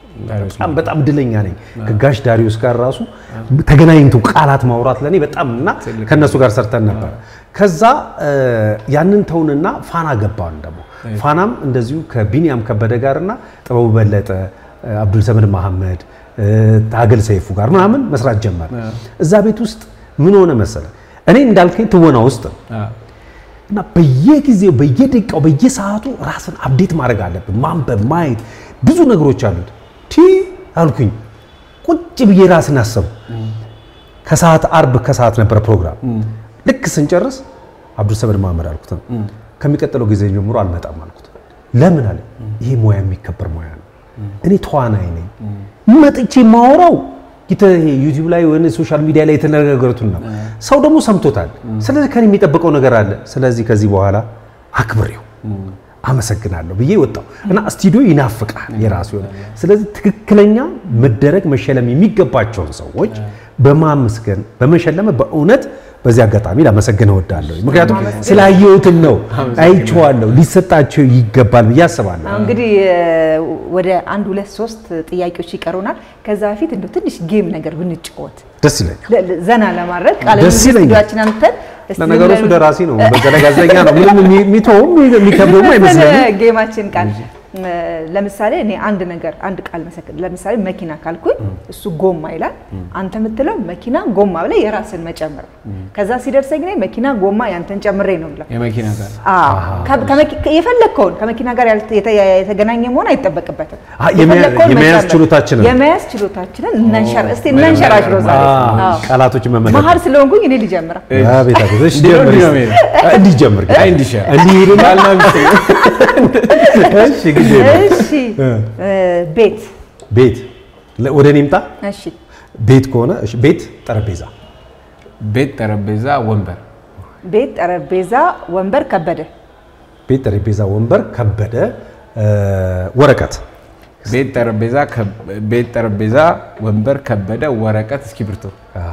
[SPEAKER 3] በጣም በጣም እድለኛ ነኝ ከጋሽ ዳሪውስ ጋር ራሱ ተገናኝቶ ቃላት ማውራት ለእኔ በጣም እና ከእነሱ ጋር ሰርተን ነበር። ከዛ እ፣ ያንን ተውንና ፋና ገባን ደግሞ ፋናም እንደዚሁ ከቢኒያም ከበደ ጋርና ጥበቡ በለጠ እ፣ አብዱልሰመድ መሐመድ እ፣ ታገል ሰይፉ ጋር ምናምን መስራት ጀመር። እዛ ቤት ውስጥ ምን ሆነ መሰለ እኔ እንዳልከኝ ትወና ውስጥ ነው
[SPEAKER 2] አ፣
[SPEAKER 3] እና በየጊዜው በየደቂቃው በየሰዓቱ ራስን አፕዴት ማድረግ አለብን። ማንበብ፣ ማየት ብዙ ነገሮች አሉት። ቲ አልኩኝ ቁጭ ብዬ ራስን አሰቡ። ከሰዓት አርብ ከሰዓት ነበረ ፕሮግራም። ልክ ስንጨርስ አብዱልሰመድ መሐመድ አልኩት ከሚቀጥለው ጊዜ ጀምሮ አልመጣም አልኩት። ለምን አለ ይሄ ሙያ የሚከበር ሙያ ነው። እኔ ተዋናይ ነኝ። መጥቼ ማወራው ዩቲዩብ ላይ ወይ ሶሻል ሚዲያ ላይ የተነጋገሩትን ነው። ሰው ደግሞ ሰምቶታል። ስለዚህ ከኔ የሚጠብቀው ነገር አለ። ስለዚህ ከዚህ በኋላ አክብሬው አመሰግናለሁ ብዬ ወጣው እና ስቱዲዮ ይናፍቃል የራሱ የሆነ ስለዚህ ትክክለኛ መደረግ መሸለም የሚገባቸውን ሰዎች በማመስገን በመሸለም በእውነት በዚህ አጋጣሚ ላመሰግን እወዳለሁ። ምክንያቱም ስላየሁትም ነው አይቼዋለሁ፣ ሊሰጣቸው ይገባል ብዬ አስባለሁ።
[SPEAKER 1] አሁን እንግዲህ ወደ አንድ ሁለት ሶስት ጥያቄዎች ይቀሩናል። ከዛ በፊት እንደው ትንሽ ጌም ነገር ብንጫወት
[SPEAKER 3] ደስ ይለኛል።
[SPEAKER 1] ለ- ለ- ዘና ለማድረግ ቃለ
[SPEAKER 3] ደስ
[SPEAKER 1] ምልልስ
[SPEAKER 3] ይለኛል።
[SPEAKER 1] ስቱዲዮአችን አምጥተን እስቲ
[SPEAKER 3] ለነገሩ እሱ
[SPEAKER 1] ምን-
[SPEAKER 3] ደራሲ ነው፣ በዛ ላይ ጋዜጠኛ ነው። ምንም የሚ- የሚተውም የሚከብደውም አይመስለኝም።
[SPEAKER 1] ጌማችን ቃል ለምሳሌ እኔ አንድ ነገር አንድ ቃል መሰከር ለምሳሌ መኪና ካልኩኝ እሱ ጎማ ይላል። አንተ የምትለው መኪና ጎማ ብለህ የራስን መጨመር ከዛ ሲደርሰኝ እኔ መኪና ጎማ ያንተን ጨምሬ ነው ብለው
[SPEAKER 2] የመኪና ጋር
[SPEAKER 1] የፈለግከውን ከመኪና ጋር ያልተ- የተ- የተገናኘ መሆን አይጠበቅበትም።
[SPEAKER 3] አ፣ የመያ-
[SPEAKER 1] የፈለግከውን
[SPEAKER 3] የመያዝ
[SPEAKER 1] መጨመር።
[SPEAKER 3] ችሎታችንን።
[SPEAKER 1] የመያዝ ችሎታችንን እናንሸር እስቲ እናንሸራሽሮ ዛሬ
[SPEAKER 3] አ፣
[SPEAKER 1] አዎ።
[SPEAKER 3] ቃላቶችን መመለስ
[SPEAKER 1] መሀል ስለሆንኩኝ እኔ ልጀምራ
[SPEAKER 3] አቤት አቤት። እሺ
[SPEAKER 2] እንዲህ ነው
[SPEAKER 3] ጀምር
[SPEAKER 2] እንዲህ ነው
[SPEAKER 3] እስኪ። አ፣ እንዲህ ጀምር ግን።
[SPEAKER 2] አይ እንዲሻል
[SPEAKER 3] እንዲህ ሄድና
[SPEAKER 2] ባልና ሚስት
[SPEAKER 3] እሺ ጊዜ ነው።
[SPEAKER 1] እሺ እ፣ ቤት
[SPEAKER 3] ቤት ለ- ወደ እኔ ምጣ።
[SPEAKER 1] እሺ
[SPEAKER 3] ቤት ከሆነ እሺ፣ ቤት ጠረጴዛ
[SPEAKER 2] ቤት፣ ጠረጴዛ፣ ወንበር፣
[SPEAKER 1] ቤት ጠረጴዛ ወንበር ከበደ
[SPEAKER 3] ቤት ጠረጴዛ ወንበር ከበደ እ፣ ወረቀት
[SPEAKER 2] ቤት፣ ጠረጴዛ፣ ከብ- ቤት፣ ጠረጴዛ፣ ወንበር፣ ከበደ፣ ወረቀት፣ እስክሪብቶ።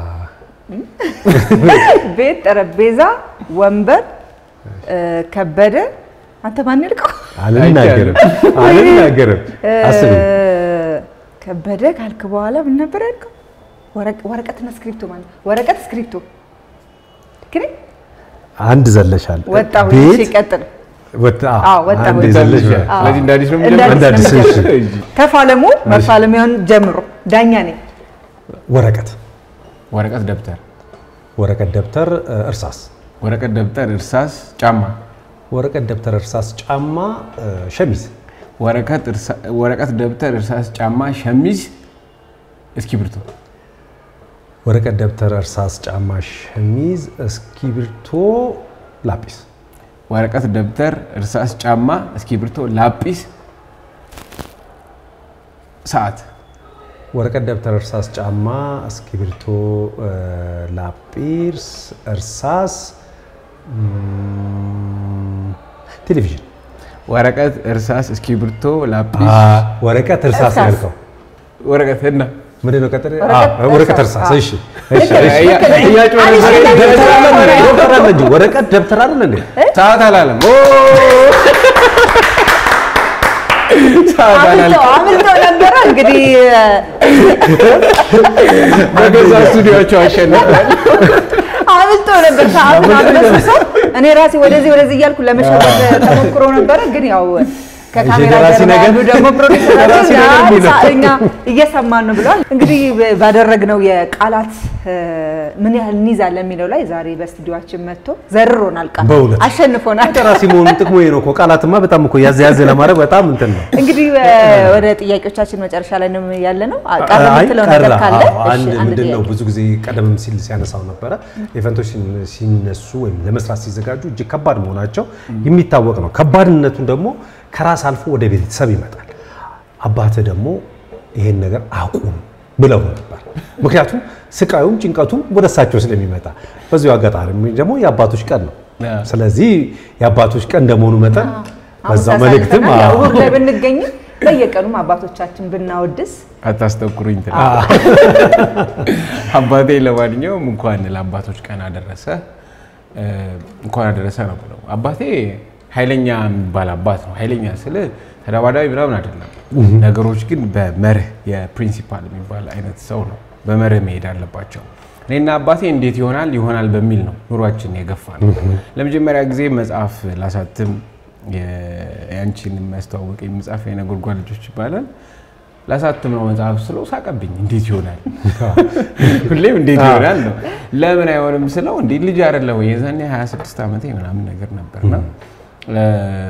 [SPEAKER 1] ቤት ጠረጴዛ ወንበር እ፣ ከበደ አንተ ማን ያልከው?
[SPEAKER 3] አልናገርም አልናገርም አስቢ
[SPEAKER 1] ከበደ ካልክ በኋላ ምን ነበር ያልከው? ወረቅ- ወረቀትና እስክሪፕቶ ማለት ነው። ወረቀት እስክሪፕቶ ግን
[SPEAKER 3] አንድ ዘለሻል
[SPEAKER 1] ወጣሁ። እሺ
[SPEAKER 3] ቤት
[SPEAKER 1] ቀጥል።
[SPEAKER 3] ወጣ
[SPEAKER 1] አዎ፣ ወጣሁ።
[SPEAKER 3] አንድ ዘለሽ
[SPEAKER 1] አዎ።
[SPEAKER 2] ስለዚህ እንደ አዲስ ነው
[SPEAKER 1] እንደ
[SPEAKER 3] እንደ
[SPEAKER 1] አዲስ
[SPEAKER 3] አዲስ
[SPEAKER 1] ነው
[SPEAKER 3] እሺ።
[SPEAKER 1] የምትጀምረው። ተፋለሙ። መፋለሚያውን ጀምሮ ዳኛ ነኝ።
[SPEAKER 3] ወረቀት
[SPEAKER 2] ወረቀት፣ ደብተር፣
[SPEAKER 3] ወረቀት ደብተር እ፣ እርሳስ
[SPEAKER 2] ወረቀት፣ ደብተር፣ እርሳስ፣ ጫማ፣
[SPEAKER 3] ወረቀት ደብተር እርሳስ ጫማ እ፣ ሸሚዝ
[SPEAKER 2] ወረቀት፣ እርሳ- ወረቀት፣ ደብተር፣ እርሳስ፣ ጫማ፣ ሸሚዝ፣ እስክሪብቶ።
[SPEAKER 3] ወረቀት ደብተር እርሳስ ጫማ ሸሚዝ እስክሪብቶ ላጲስ
[SPEAKER 2] ወረቀት፣ ደብተር፣ እርሳስ፣ ጫማ፣ እስክሪብቶ፣ ላጲስ፣ ሰዓት፣
[SPEAKER 3] ወረቀት ደብተር እርሳስ ጫማ እስክሪብቶ እ፣ ላጲስ እርሳስ እም፣ ቴሌቪዥን
[SPEAKER 2] ወረቀት፣ እርሳስ፣ እስክሪብቶ፣ ላጲስ፣
[SPEAKER 3] ወረቀት እርሳስ
[SPEAKER 1] እርሳስ።
[SPEAKER 3] ያልከው
[SPEAKER 2] ወረቀት እና
[SPEAKER 3] ምንድን ነው? ቀጥል።
[SPEAKER 1] ወረቀት
[SPEAKER 3] አዎ፣ ወረቀት
[SPEAKER 1] እርሳስ።
[SPEAKER 3] እርሳስ። እሺ፣ እሺ፣
[SPEAKER 1] ልክ
[SPEAKER 3] እሺ።
[SPEAKER 2] እያ-
[SPEAKER 1] ነህ።
[SPEAKER 2] እያጭበረበረ
[SPEAKER 1] አንቺ
[SPEAKER 2] ደብተር
[SPEAKER 3] ደብተር አለ
[SPEAKER 2] አለ
[SPEAKER 3] እንዴ?
[SPEAKER 2] እንዴ?
[SPEAKER 3] ደብተር አለ እንጂ ወረቀት ደብተር አይደል እንዴ?
[SPEAKER 2] ሰዓት አላለም። ኦ! ሰዓት
[SPEAKER 1] አምልጦ
[SPEAKER 2] አላለም።
[SPEAKER 1] አምልጦ ነበረ እንግዲህ
[SPEAKER 2] በገዛ ስቱዲዮቸው አሸንፏል።
[SPEAKER 1] አምልጦ ነበር። ሰዓቱን አበለሰሰው። እኔ ራሴ ወደዚህ ወደዚህ እያልኩ ለመሸወድ ተሞክሮ ነበረ፣ ግን ያው ከካሜራ
[SPEAKER 3] ደራሲ
[SPEAKER 1] ጀርባ
[SPEAKER 3] ነገር-
[SPEAKER 1] ያሉ ደግሞ ፕሮዲሰሮች
[SPEAKER 3] ደራሲ ነገር የሚለው።
[SPEAKER 1] እኛ እየሰማን ነው ብለዋል። እንግዲህ ባደረግነው የቃላት እ፣ ምን ያህል እንይዛለን የሚለው ላይ ዛሬ በስቱዲዮችን መጥቶ ዘርሮናል። ቃል
[SPEAKER 3] በእውነት
[SPEAKER 1] አሸንፎናል።
[SPEAKER 3] ደራሲ መሆኑ ጥቅሙ ይሄ ነው እኮ። ቃላትማ በጣም እኮ ያዘ ያዘ ለማድረግ በጣም እንትን ነው።
[SPEAKER 1] እንግዲህ እ፣ ወደ ጥያቄዎቻችን መጨረሻ ላይ ነው ያለ ነው። ቀረ
[SPEAKER 3] አይ
[SPEAKER 1] የምትለው
[SPEAKER 3] ቀረ።
[SPEAKER 1] ነገር ካለ
[SPEAKER 3] አዎ፣
[SPEAKER 1] እሺ፣
[SPEAKER 3] አንድ
[SPEAKER 1] አንድ
[SPEAKER 3] ምንድን ነው
[SPEAKER 1] ጥያቄ።
[SPEAKER 3] ብዙ ጊዜ ቀደም ሲል ሲያነሳው ነበረ ኢቨንቶች ሲን- ሲነሱ ወይም ለመስራት ሲዘጋጁ እጅግ ከባድ መሆናቸው የሚታወቅ ነው። ከባድነቱን ደግሞ ከራስ አልፎ ወደ ቤተሰብ ይመጣል። አባትህ ደግሞ ይሄን ነገር አቁም ብለው ነበር። ምክንያቱም ስቃዩም ጭንቀቱም ወደ እሳቸው ስለሚመጣ በዚሁ አጋጣሚ ደግሞ የአባቶች ቀን ነው።
[SPEAKER 2] አዎ።
[SPEAKER 3] ስለዚህ የአባቶች ቀን እንደመሆኑ መጠን
[SPEAKER 1] አሁን
[SPEAKER 3] በዛ
[SPEAKER 1] ሳሳልፈናል።
[SPEAKER 3] መልእክትም
[SPEAKER 1] ያው
[SPEAKER 3] አዎ።
[SPEAKER 1] እሑድ ላይ ብንገኝም በየቀኑም አባቶቻችን ብናወድስ
[SPEAKER 2] አታስጠቁሩኝ ትላለህ። አባቴ ለማንኛውም እንኳን ለአባቶች ቀን አደረሰ እ፣ እንኳን አደረሰ ነው ብለው አባቴ ኃይለኛ የሚባል አባት ነው። ኃይለኛ ስል ተደባዳቢ ምናምን አይደለም። ነገሮች ግን በመርህ የፕሪንሲፓል የሚባል አይነት ሰው ነው። በመርህ መሄድ አለባቸው። እኔና አባቴ እንዴት ይሆናል ይሆናል በሚል ነው ኑሯችን የገፋ ነው። ለመጀመሪያ ጊዜ መጽሐፍ ላሳትም ያንቺን የሚያስተዋወቀኝ መጽሐፍ የነጎድጓድ ልጆች ይባላል ላሳትም ነው መጽሐፍ ስለው ሳቀብኝ። እንዴት ይሆናል ሁሌም እንዴት ይሆናል ነው። ለምን አይሆንም ስለው እንዴ ልጅ አይደለ ወይ የዛኔ 26 ዓመቴ ምናምን ነገር ነበርና እ፣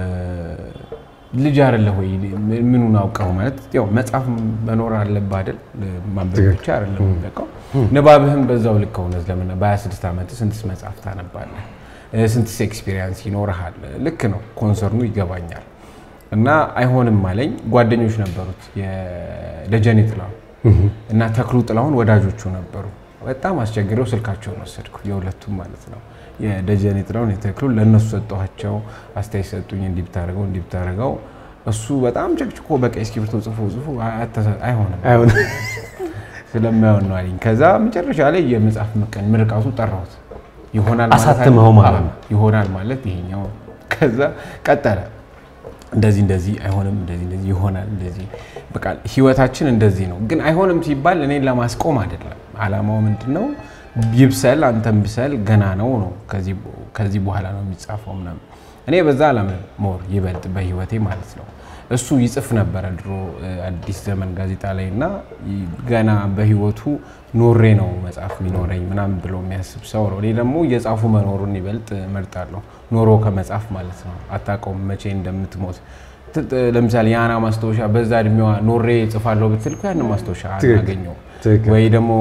[SPEAKER 2] ልጅ አይደለ ወይ ምኑን አውቀው ማለት ያው መጽሐፍ መኖር አለብህ አይደል? ማንበብ ብቻ አይደለም የሚበቃው ንባብህም በዛው ልክ እውነት ለምን በ26 ዓመት ስንትስ መጽሐፍ ታነባለህ? እ፣ ስንትስ ኤክስፒሪየንስ ይኖርሃል? ልክ ነው፣ ኮንሰርኑ ይገባኛል። እና አይሆንም አለኝ። ጓደኞች ነበሩት የደጀኔ ጥላሁን እና ተክሉ ጥላሁን ወዳጆቹ ነበሩ። በጣም አስቸግረው ስልካቸውን ወሰድኩ፣ የሁለቱም ማለት ነው። የደጀኔ ጥላሁን የተክሉ ለእነሱ ሰጠኋቸው። አስተያየት ሰጡኝ። እንዲህ ብታደርገው እንዲህ ብታደርገው እሱ በጣም ጨቅጭቆ በቀይ እስክሪብቶ ጽፎ ጽፎ አይሆንም
[SPEAKER 3] አይሆንም
[SPEAKER 2] ስለማይሆን ነው አለኝ። ከዛ መጨረሻ ላይ የመጽሐፍ ምቀን ምርቃቱ ጠራሁት። ይሆናል ማለት
[SPEAKER 3] አሳትመኸው ማለት ነው።
[SPEAKER 2] ይሆናል ማለት ይሄኛው። ከዛ ቀጠለ እንደዚህ እንደዚህ አይሆንም፣ እንደዚህ እንደዚህ ይሆናል፣ እንደዚህ በቃ ህይወታችን እንደዚህ ነው። ግን አይሆንም ሲባል እኔን ለማስቆም አይደለም። አላማው ምንድን ነው? ይብሰል፣ አንተም ብሰል፣ ገና ነው ነው ከዚህ በኋላ ነው የሚጻፈው ምናምን። እኔ በዛ አላምንም። ሞር ይበልጥ በህይወቴ ማለት ነው። እሱ ይጽፍ ነበረ ድሮ አዲስ ዘመን ጋዜጣ ላይ እና ገና በህይወቱ ኖሬ ነው መጽሐፍ የሚኖረኝ ምናምን ብሎ የሚያስብ ሰው ነው። እኔ ደግሞ እየጻፉ መኖሩን ይበልጥ እመርጣለሁ። ኖሮ ከመጻፍ ማለት ነው። አታውቀውም መቼ እንደምትሞት። ለምሳሌ የአና ማስታወሻ በዛ እድሜዋ ኖሬ እጽፋለሁ ብትል እኮ ያንን ማስታወሻ አናገኘው። ወይ ደግሞ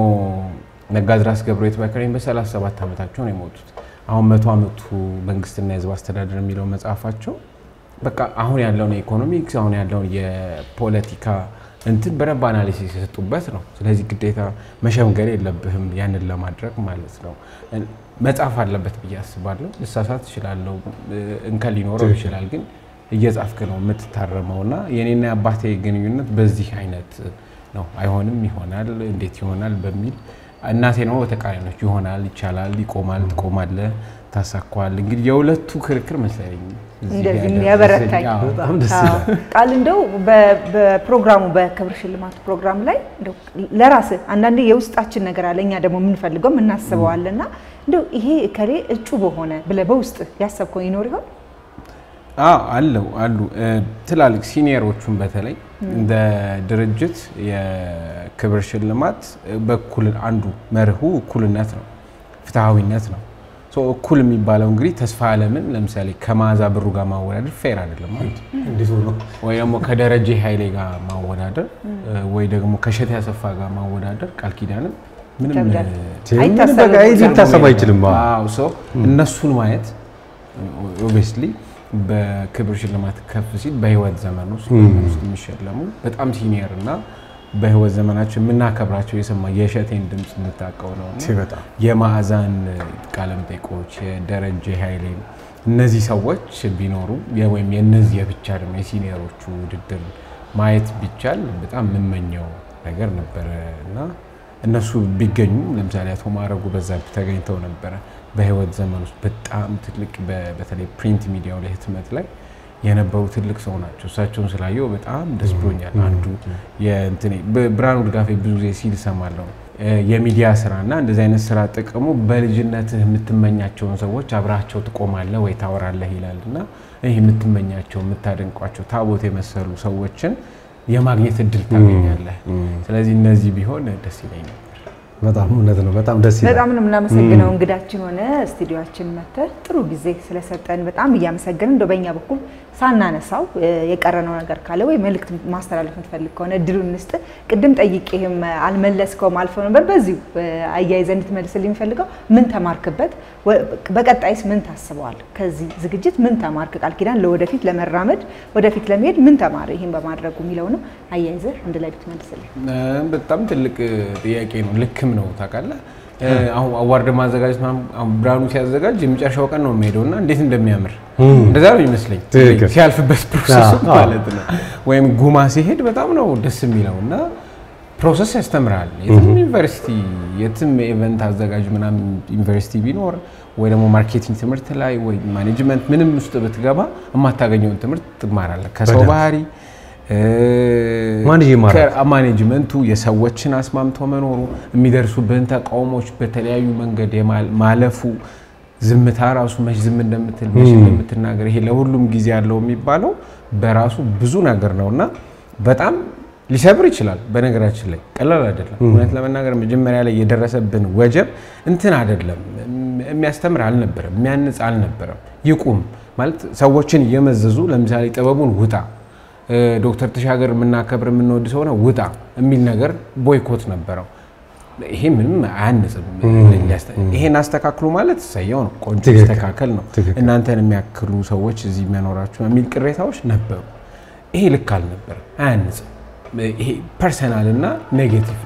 [SPEAKER 2] ነጋድራስ ገብረ የተባከረኝ በ37 ዓመታቸው ነው የሞቱት። አሁን መቶ ዓመቱ መንግስትና የህዝብ አስተዳደር የሚለው መጽሐፋቸው በቃ አሁን ያለውን የኢኮኖሚክስ አሁን ያለውን የፖለቲካ እንትን በደንብ አናሊሲስ የሰጡበት ነው። ስለዚህ ግዴታ መሸምገል የለብህም ያንን ለማድረግ ማለት ነው። መጻፍ አለበት ብዬ አስባለሁ። ልሳሳት እችላለሁ፣ እንከን ሊኖረው ይችላል። ግን እየጻፍክ ነው የምትታረመው እና የኔና የአባቴ ግንኙነት በዚህ አይነት ነው። አይሆንም፣ ይሆናል፣ እንዴት ይሆናል በሚል እናቴ ነው በተቃራኒዎች ይሆናል፣ ይቻላል፣ ይቆማል፣ ትቆማለህ፣ ታሳኳል። እንግዲህ የሁለቱ ክርክር መሰለኝ
[SPEAKER 1] እንደዚህ የሚያበረታኝ
[SPEAKER 3] በጣም ደስ ይላል።
[SPEAKER 1] ቃል እንደው በፕሮግራሙ በክብር ሽልማት ፕሮግራም ላይ እንደው ለራስህ አንዳንዴ የውስጣችን ነገር አለ እኛ ደግሞ የምንፈልገው የምናስበዋልና እንደው ይሄ እከሌ እጩ በሆነ ብለህ በውስጥ ያሰብከው ይኖር ይሆን?
[SPEAKER 2] አዎ አለው አሉ ትላልቅ ሲኒየሮቹን በተለይ እንደ ድርጅት የክብር ሽልማት በኩል አንዱ መርሁ እኩልነት ነው፣ ፍትሐዊነት ነው። ሶ እኩል የሚባለው እንግዲህ ተስፋ አለምን ለምሳሌ ከመዓዛ ብሩ ጋር ማወዳደር ፌር አይደለም ማለት
[SPEAKER 3] እንዴት ሆኖ
[SPEAKER 2] ወይ ደግሞ ከደረጀ ኃይሌ ጋር ማወዳደር ወይ ደግሞ ከእሸቴ አሰፋ ጋር ማወዳደር ቃል ኪዳንን ምንም
[SPEAKER 1] ይከብዳል።
[SPEAKER 3] ምንም
[SPEAKER 1] አይታሰብም።
[SPEAKER 3] በቃ ይህ ሊታሰብ አይችልም። አዎ።
[SPEAKER 2] አዎ ሰው እነሱን ማየት ኦብቪየስሊ በክብር ሽልማት ከፍ ሲል በህይወት ዘመን ውስጥ ዘመን ውስጥ የሚሸለሙ በጣም ሲኒየር እና በህይወት ዘመናቸው የምናከብራቸው የሰማ የእሸቴን ድምፅ የምታውቀው ነው እና
[SPEAKER 3] በጣም
[SPEAKER 2] የማዕዛን ቃለመጠይቆች የደረጀ ኃይሌን እነዚህ ሰዎች ቢኖሩ የ- ወይም የነዚህ የብቻ ደግሞ የሲኒየሮቹ ውድድር ማየት ቢቻል በጣም የምመኘው ነገር ነበረ እና እነሱ ቢገኙ ለምሳሌ አቶ ማዕረጉ በዛብህ ተገኝተው ነበረ። በህይወት ዘመን ውስጥ በጣም ትልቅ በ- በተለይ ፕሪንት ሚዲያው ላይ ህትመት ላይ የነበሩ ትልቅ ሰው ናቸው። እሳቸውን ስላየው በጣም ደስ ብሎኛል። አንዱ የእንትኔ በ- ብርሃኑ ድጋፌ ብዙ ጊዜ ሲል እሰማለሁ እ የሚዲያ ስራ እና እንደዚህ አይነት ስራ ጥቅሙ በልጅነትህ የምትመኛቸውን ሰዎች አብራቸው ትቆማለህ ወይ ታወራለህ ይላል እና ይህ የምትመኛቸው የምታደንቋቸው ታቦት የመሰሉ ሰዎችን የማግኘት እድል ታገኛለህ። ስለዚህ እነዚህ ቢሆን ደስ ይለኝ ነበር።
[SPEAKER 3] በጣም እውነት ነው። በጣም ደስ ይላል።
[SPEAKER 1] በጣም ነው የምናመሰግነው እንግዳችን ሆነ ስቱዲዮችን መጥተህ ጥሩ ጊዜ ስለሰጠን በጣም እያመሰገንን እንደው በእኛ በኩል ሳናነሳው እ፣ የቀረነው ነገር ካለ ወይ መልእክት ማስተላለፍ የምትፈልግ ከሆነ እድሉን እንስጥ። ቅድም ጠይቄህም አልመለስከውም አልፈው ነበር። በዚሁ እ፣ አያይዘህ እንድትመልስልኝ የሚፈልገው ምን ተማርክበት? ወ- በቀጣይስ ምን ታስበዋል? ከዚህ ዝግጅት ምን ተማርክ? ቃል ኪዳን ለወደፊት ለመራመድ ወደፊት ለመሄድ ምን ተማረ ይህን በማድረጉ የሚለውንም አያይዘህ አንድ ላይ ብትመልስልኝ።
[SPEAKER 2] እ፣ በጣም ትልቅ ጥያቄ ነው። ልክም ነው ታውቃለህ። እ፣ አሁን አዋርድ ማዘጋጀት ምናምን አሁን ብርሃኑ ሲያዘጋጅ የመጨረሻው ቀን ነው የሚሄደው እና እንዴት እንደሚያምር እንደዛ ነው ይመስለኝ
[SPEAKER 3] ትክክል።
[SPEAKER 2] ሲያልፍበት ፕሮሰሱ
[SPEAKER 3] አዎ።
[SPEAKER 2] ማለት ነው። ወይም ጉማ ሲሄድ በጣም ነው ደስ የሚለው እና ፕሮሰስ ያስተምራል። የትም ዩኒቨርሲቲ የትም ኢቨንት አዘጋጅ ምናምን ዩኒቨርሲቲ ቢኖር ወይ ደግሞ ማርኬቲንግ ትምህርት ላይ ወይ ማኔጅመንት ምንም ውስጥ ብትገባ የማታገኘውን ትምህርት ትማራለህ ከሰው
[SPEAKER 3] በደንብ።
[SPEAKER 2] ባህሪ እ፣
[SPEAKER 3] ማኔጅ ይማራል።
[SPEAKER 2] ከ- ማኔጅመንቱ የሰዎችን አስማምቶ መኖሩ የሚደርሱብህን ተቃውሞች በተለያዩ መንገድ የማል- ማለፉ ዝምታ ራሱ መች ዝም እንደምትል መች እንደምትናገር ይሄ ለሁሉም ጊዜ ያለው የሚባለው በራሱ ብዙ ነገር ነው እና በጣም ሊሰብር ይችላል። በነገራችን ላይ ቀላል አይደለም። እውነት ለመናገር መጀመሪያ ላይ የደረሰብን ወጀብ እንትን አይደለም፣ የሚያስተምር አልነበረም፣ የሚያንጽ አልነበረም። ይቁም ማለት ሰዎችን እየመዘዙ ለምሳሌ ጥበቡን ውጣ እ፣ ዶክተር ተሻገር የምናከብር የምንወድ ሰው ነው ውጣ የሚል ነገር ቦይኮት ነበረው። ይሄ ምንም አያንጽም። ሊያስተ- ይሄን አስተካክሉ ማለት እሰየው ነው፣ ቆንጆ
[SPEAKER 3] ትክክል።
[SPEAKER 2] አስተካከል ነው።
[SPEAKER 3] ትክክል።
[SPEAKER 2] እናንተን የሚያክሉ ሰዎች እዚህ መኖራችሁ የሚል ቅሬታዎች ነበሩ። ይሄ ልክ አልነበረም፣ አያንጽም። ይሄ ፐርሰናል እና ኔጌቲቭ ነው።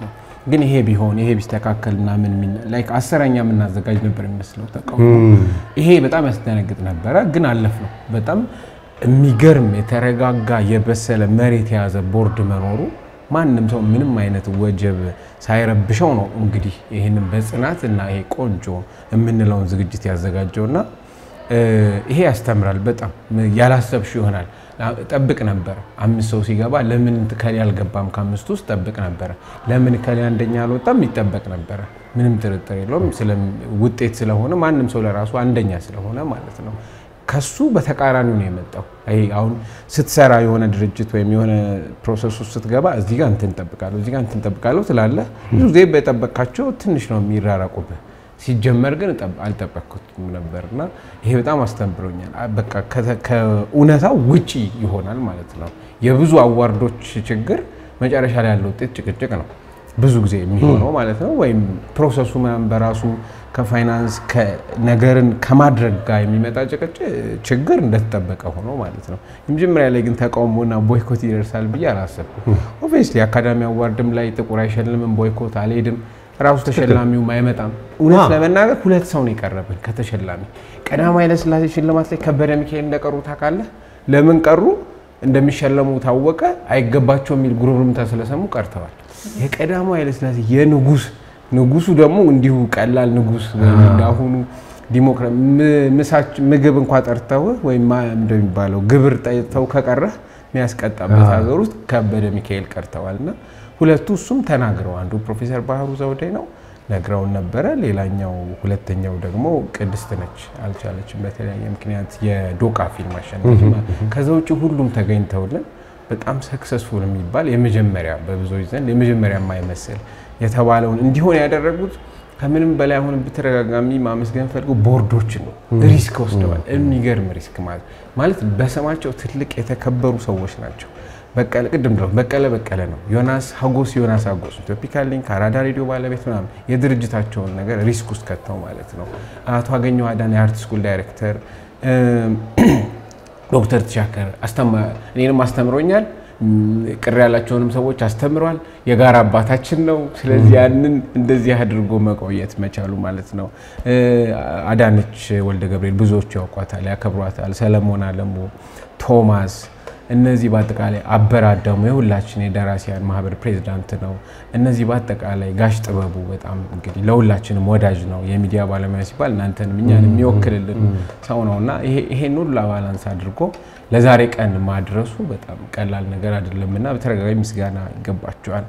[SPEAKER 2] ግን ይሄ ቢሆን ይሄ ቢስተካከልና ምን ምን ላይክ አስረኛ የምናዘጋጅ ነበር የሚመስለው ተቃውሞ። ይሄ በጣም ያስደነግጥ ነበረ፣ ግን አለፍ ነው። በጣም የሚገርም የተረጋጋ የበሰለ መሬት የያዘ ቦርድ መኖሩ ማንም ሰው ምንም አይነት ወጀብ ሳይረብሸው ነው እንግዲህ ይህንን በጽናት እና ይሄ ቆንጆ የምንለውን ዝግጅት ያዘጋጀውና ይሄ ያስተምራል። በጣም ያላሰብሽ ይሆናል። ጠብቅ ነበረ አምስት ሰው ሲገባ ለምን ከሌ አልገባም ከአምስቱ ውስጥ ጠብቅ ነበረ። ለምን ከሌ አንደኛ አልወጣም ይጠበቅ ነበረ። ምንም ጥርጥር የለውም። ውጤት ስለሆነ ማንም ሰው ለራሱ አንደኛ ስለሆነ ማለት ነው። ከሱ በተቃራኒው ነው የመጣው። ይሄ አሁን ስትሰራ የሆነ ድርጅት ወይም የሆነ ፕሮሰስ ውስጥ ስትገባ እዚህ ጋር እንትን ጠብቃለሁ እዚህ ጋር እንትን ጠብቃለሁ ትላለህ። ብዙ ጊዜ በጠበቅካቸው ትንሽ ነው የሚራራቁብህ። ሲጀመር ግን አልጠበቅኩትም ነበር እና ይሄ በጣም አስተምሮኛል። በቃ ከእውነታው ውጪ ይሆናል ማለት ነው። የብዙ አዋርዶች ችግር መጨረሻ ላይ ያለው ውጤት ጭቅጭቅ ነው ብዙ ጊዜ የሚሆነው ማለት ነው። ወይም ፕሮሰሱ ምናምን በራሱ ከፋይናንስ ነገርን ከማድረግ ጋር የሚመጣ ጭቅጭ ችግር እንደተጠበቀ ሆኖ ማለት ነው። የመጀመሪያ ላይ ግን ተቃውሞና ቦይኮት ይደርሳል ብዬ አላሰብኩም። ኦብቪየስሊ አካዳሚ አዋርድም ላይ ጥቁር አይሸልምም፣ ቦይኮት አልሄድም ራሱ ተሸላሚውም አይመጣም። እውነት ለመናገር ሁለት ሰው ነው የቀረብን ከተሸላሚ። ቀዳማዊ ኃይለሥላሴ ሽልማት ላይ ከበደ ሚካኤል እንደቀሩ ታውቃለህ? ለምን ቀሩ? እንደሚሸለሙ ታወቀ። አይገባቸው የሚል ጉርምርምታ ስለሰሙ ቀርተዋል። የቀዳማዊ ኃይለሥላሴ የንጉስ ንጉሱ ደግሞ እንዲሁ ቀላል ንጉስ እንዳሁኑ ምግብ እንኳ ጠርተው ወይም እንደሚባለው ግብር ጠይተው ከቀረህ የሚያስቀጣበት ሀገር ውስጥ ከበደ ሚካኤል ቀርተዋል እና ሁለቱ እሱም ተናግረው አንዱ ፕሮፌሰር ባህሩ ዘውዴ ነው ነግረውን ነበረ። ሌላኛው ሁለተኛው ደግሞ ቅድስት ነች አልቻለችም፣ በተለያየ ምክንያት የዶቃ ፊልም አሸናፊ። ከዛ ውጭ ሁሉም ተገኝተውልን በጣም ሰክሰስፉል የሚባል የመጀመሪያ በብዙዎች ዘንድ የመጀመሪያ የማይመስል የተባለውን እንዲሆን ያደረጉት ከምንም በላይ አሁን በተደጋጋሚ ማመስገን ፈልገው ቦርዶችን ነው። ሪስክ ወስደዋል። የሚገርም ሪስክ ማለት ማለት በስማቸው ትልቅ የተከበሩ ሰዎች ናቸው። በቀለ ቅድም ድረስ በቀለ በቀለ ነው። ዮናስ ሀጎስ ዮናስ ሀጎስ ኢትዮፒካ ሊንክ አራዳ ሬዲዮ ባለቤት ምናምን የድርጅታቸውን ነገር ሪስክ ውስጥ ከተው ማለት ነው። አቶ አገኘሁ አዳነ የአርት ስኩል ዳይሬክተር፣ ዶክተር ተሻከር እኔንም አስተምሮኛል። ቅር ያላቸውንም ሰዎች አስተምሯል። የጋራ አባታችን ነው። ስለዚህ ያንን እንደዚህ አድርጎ መቆየት መቻሉ ማለት ነው። አዳነች ወልደ ገብርኤል ብዙዎቹ ያውቋታል፣ ያከብሯታል። ሰለሞን አለሙ፣ ቶማስ እነዚህ በአጠቃላይ አበራ አዳሙ የሁላችን የደራሲያን ማህበር ፕሬዚዳንት ነው። እነዚህ በአጠቃላይ ጋሽ ጥበቡ በጣም እንግዲህ ለሁላችንም ወዳጅ ነው። የሚዲያ ባለሙያ ሲባል እናንተንም እኛን የሚወክልልን ሰው ነው እና ይሄን ሁሉ ባላንስ አድርጎ ለዛሬ ቀን ማድረሱ በጣም ቀላል ነገር አይደለም እና በተደጋጋሚ ምስጋና ይገባቸዋል።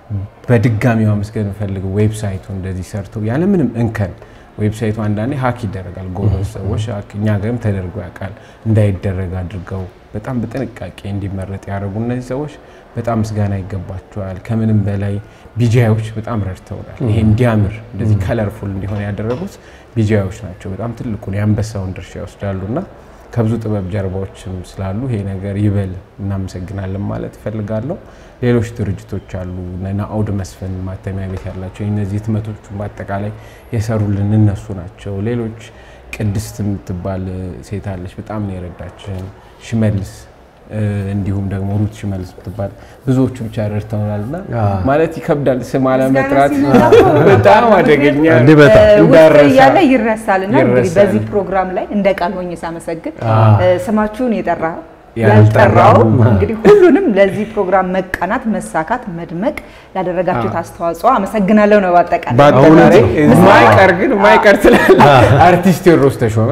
[SPEAKER 2] በድጋሚ ማመስገን የምፈልገው ዌብሳይቱ እንደዚህ ሰርተው ያለምንም እንከን ዌብሳይቱ አንዳንዴ ሀክ ይደረጋል። ጎበዝ ሰዎች እኛ ሀገርም ተደርጎ ያውቃል። እንዳይደረግ አድርገው በጣም በጥንቃቄ እንዲመረጥ ያደረጉ እነዚህ ሰዎች በጣም ምስጋና ይገባቸዋል። ከምንም በላይ ቢጂአዮች በጣም ረድተውናል። ይሄ እንዲያምር እንደዚህ ከለርፉል እንዲሆን ያደረጉት ቢጂአዮች ናቸው። በጣም ትልቁን የአንበሳውን ድርሻ ይወስዳሉና ከብዙ ጥበብ ጀርባዎችም ስላሉ ይሄ ነገር ይበል እናመሰግናለን ማለት እፈልጋለሁ። ሌሎች ድርጅቶች አሉ። ናአውድ መስፍን ማተሚያ ቤት ያላቸው እነዚህ ህትመቶቹ በአጠቃላይ የሰሩልን እነሱ ናቸው። ሌሎች ቅድስት የምትባል ሴት አለች፣ በጣም ነው የረዳችን። ሽመልስ እንዲሁም ደግሞ ሩት ሽመልስ የምትባል ብዙዎቹ ብቻ ረድተውናል እና ማለት ይከብዳል ስም አለመጥራት በጣም አደገኛ
[SPEAKER 1] ውስጥ እያለ ይረሳል እና እንግዲህ በዚህ ፕሮግራም ላይ እንደ ቃል ሆኜ ሳመሰግን ስማችሁን የጠራ ያልጠራው እንግዲህ ሁሉንም ለዚህ ፕሮግራም መቃናት፣ መሳካት፣ መድመቅ ላደረጋችሁት አስተዋጽኦ አመሰግናለሁ ነው። ባጠቃላይ
[SPEAKER 2] ማይቀር ግን ማይቀር ስላለ አርቲስት ቴዎድሮስ ተሾመ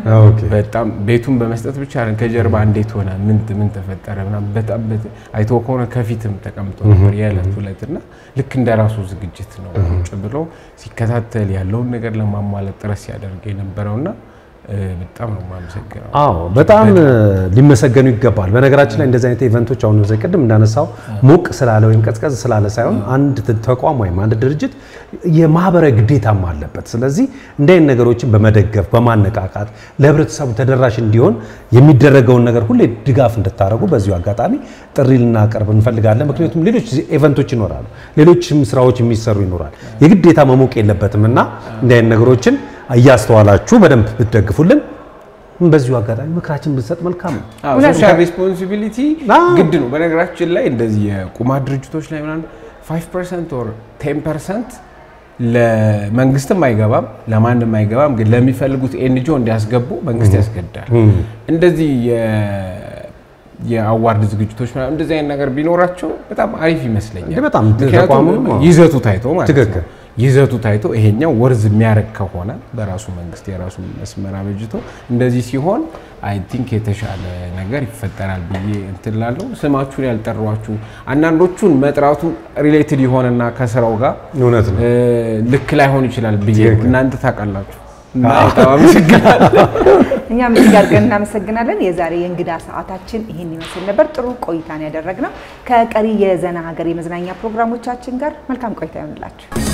[SPEAKER 2] በጣም ቤቱን በመስጠት ብቻ ከጀርባ እንዴት ሆነ ምን ምን ተፈጠረ ምናምን በጣም አይቶ ከሆነ ከፊትም ተቀምጦ ነበር የዕለት ሁለት እና ልክ እንደ ራሱ ዝግጅት ነው ቁጭ ብሎ ሲከታተል ያለውን ነገር ለማሟላት ጥረት ሲያደርግ የነበረውና በጣም ነው የማመሰግነው።
[SPEAKER 3] አዎ በጣም ሊመሰገኑ ይገባል። በነገራችን ላይ እንደዚህ አይነት ኢቨንቶች አሁን ዘ ቅድም እንዳነሳው ሞቅ ስላለ ወይም ቀዝቀዝ ስላለ ሳይሆን አንድ ተቋም ወይም አንድ ድርጅት የማህበራዊ ግዴታም አለበት። ስለዚህ እንዲህ አይነት ነገሮችን በመደገፍ በማነቃቃት ለህብረተሰቡ ተደራሽ እንዲሆን የሚደረገውን ነገር ሁሌ ድጋፍ እንድታደርጉ በዚሁ አጋጣሚ ጥሪ ልናቀርብ እንፈልጋለን። ምክንያቱም ሌሎች ኢቨንቶች ይኖራሉ፣ ሌሎችም ስራዎች የሚሰሩ ይኖራል። የግዴታ መሞቅ የለበትም እና እንዲህ አይነት ነገሮችን እያስተዋላችሁ በደንብ ብትደግፉልን በዚሁ አጋጣሚ ምክራችን ብንሰጥ መልካም ነው።
[SPEAKER 2] ሶሻል ሪስፖንሲቢሊቲ ግድ ነው። በነገራችን ላይ እንደዚህ የቁማር ድርጅቶች ላይ ምናምን 5 ፐርሰንት ኦር 10 ፐርሰንት ለመንግስትም አይገባም ለማንም አይገባም፣ ግን ለሚፈልጉት ኤንጂኦ እንዲያስገቡ መንግስት ያስገድዳል። እንደዚህ የአዋርድ ዝግጅቶች ምናምን እንደዚህ አይነት ነገር ቢኖራቸው በጣም አሪፍ ይመስለኛል።
[SPEAKER 3] እንደ በጣም
[SPEAKER 2] ምክንያቱም
[SPEAKER 3] ተቋሙንም አዎ።
[SPEAKER 2] ይዘቱ ታይቶ ማለት ነው።
[SPEAKER 3] ትክክል።
[SPEAKER 2] ይዘቱ ታይቶ ይሄኛው ወርዝ የሚያደርግ ከሆነ በራሱ መንግስት የራሱ መስመር አበጅቶ እንደዚህ ሲሆን አይ ቲንክ የተሻለ ነገር ይፈጠራል ብዬ እንትን እላለሁ። ስማችሁን ያልጠሯችሁ አንዳንዶቹን መጥራቱ ሪሌትድ የሆነና ከስራው ጋር
[SPEAKER 3] እውነት ነው።
[SPEAKER 2] እ፣ ልክ ላይሆን ይችላል ብዬ ነው።
[SPEAKER 3] ትክክል።
[SPEAKER 2] እናንተ ታውቃላችሁ። እና በጣም አመሰግናለሁ።
[SPEAKER 1] እኛም እጅግ አድርገን እናመሰግናለን። የዛሬ የእንግዳ ሰዓታችን ይህን ይመስል ነበር። ጥሩ ቆይታን ያደረግነው ከቀሪ የዘና ሀገር የመዝናኛ ፕሮግራሞቻችን ጋር መልካም ቆይታ ይሆንላችሁ።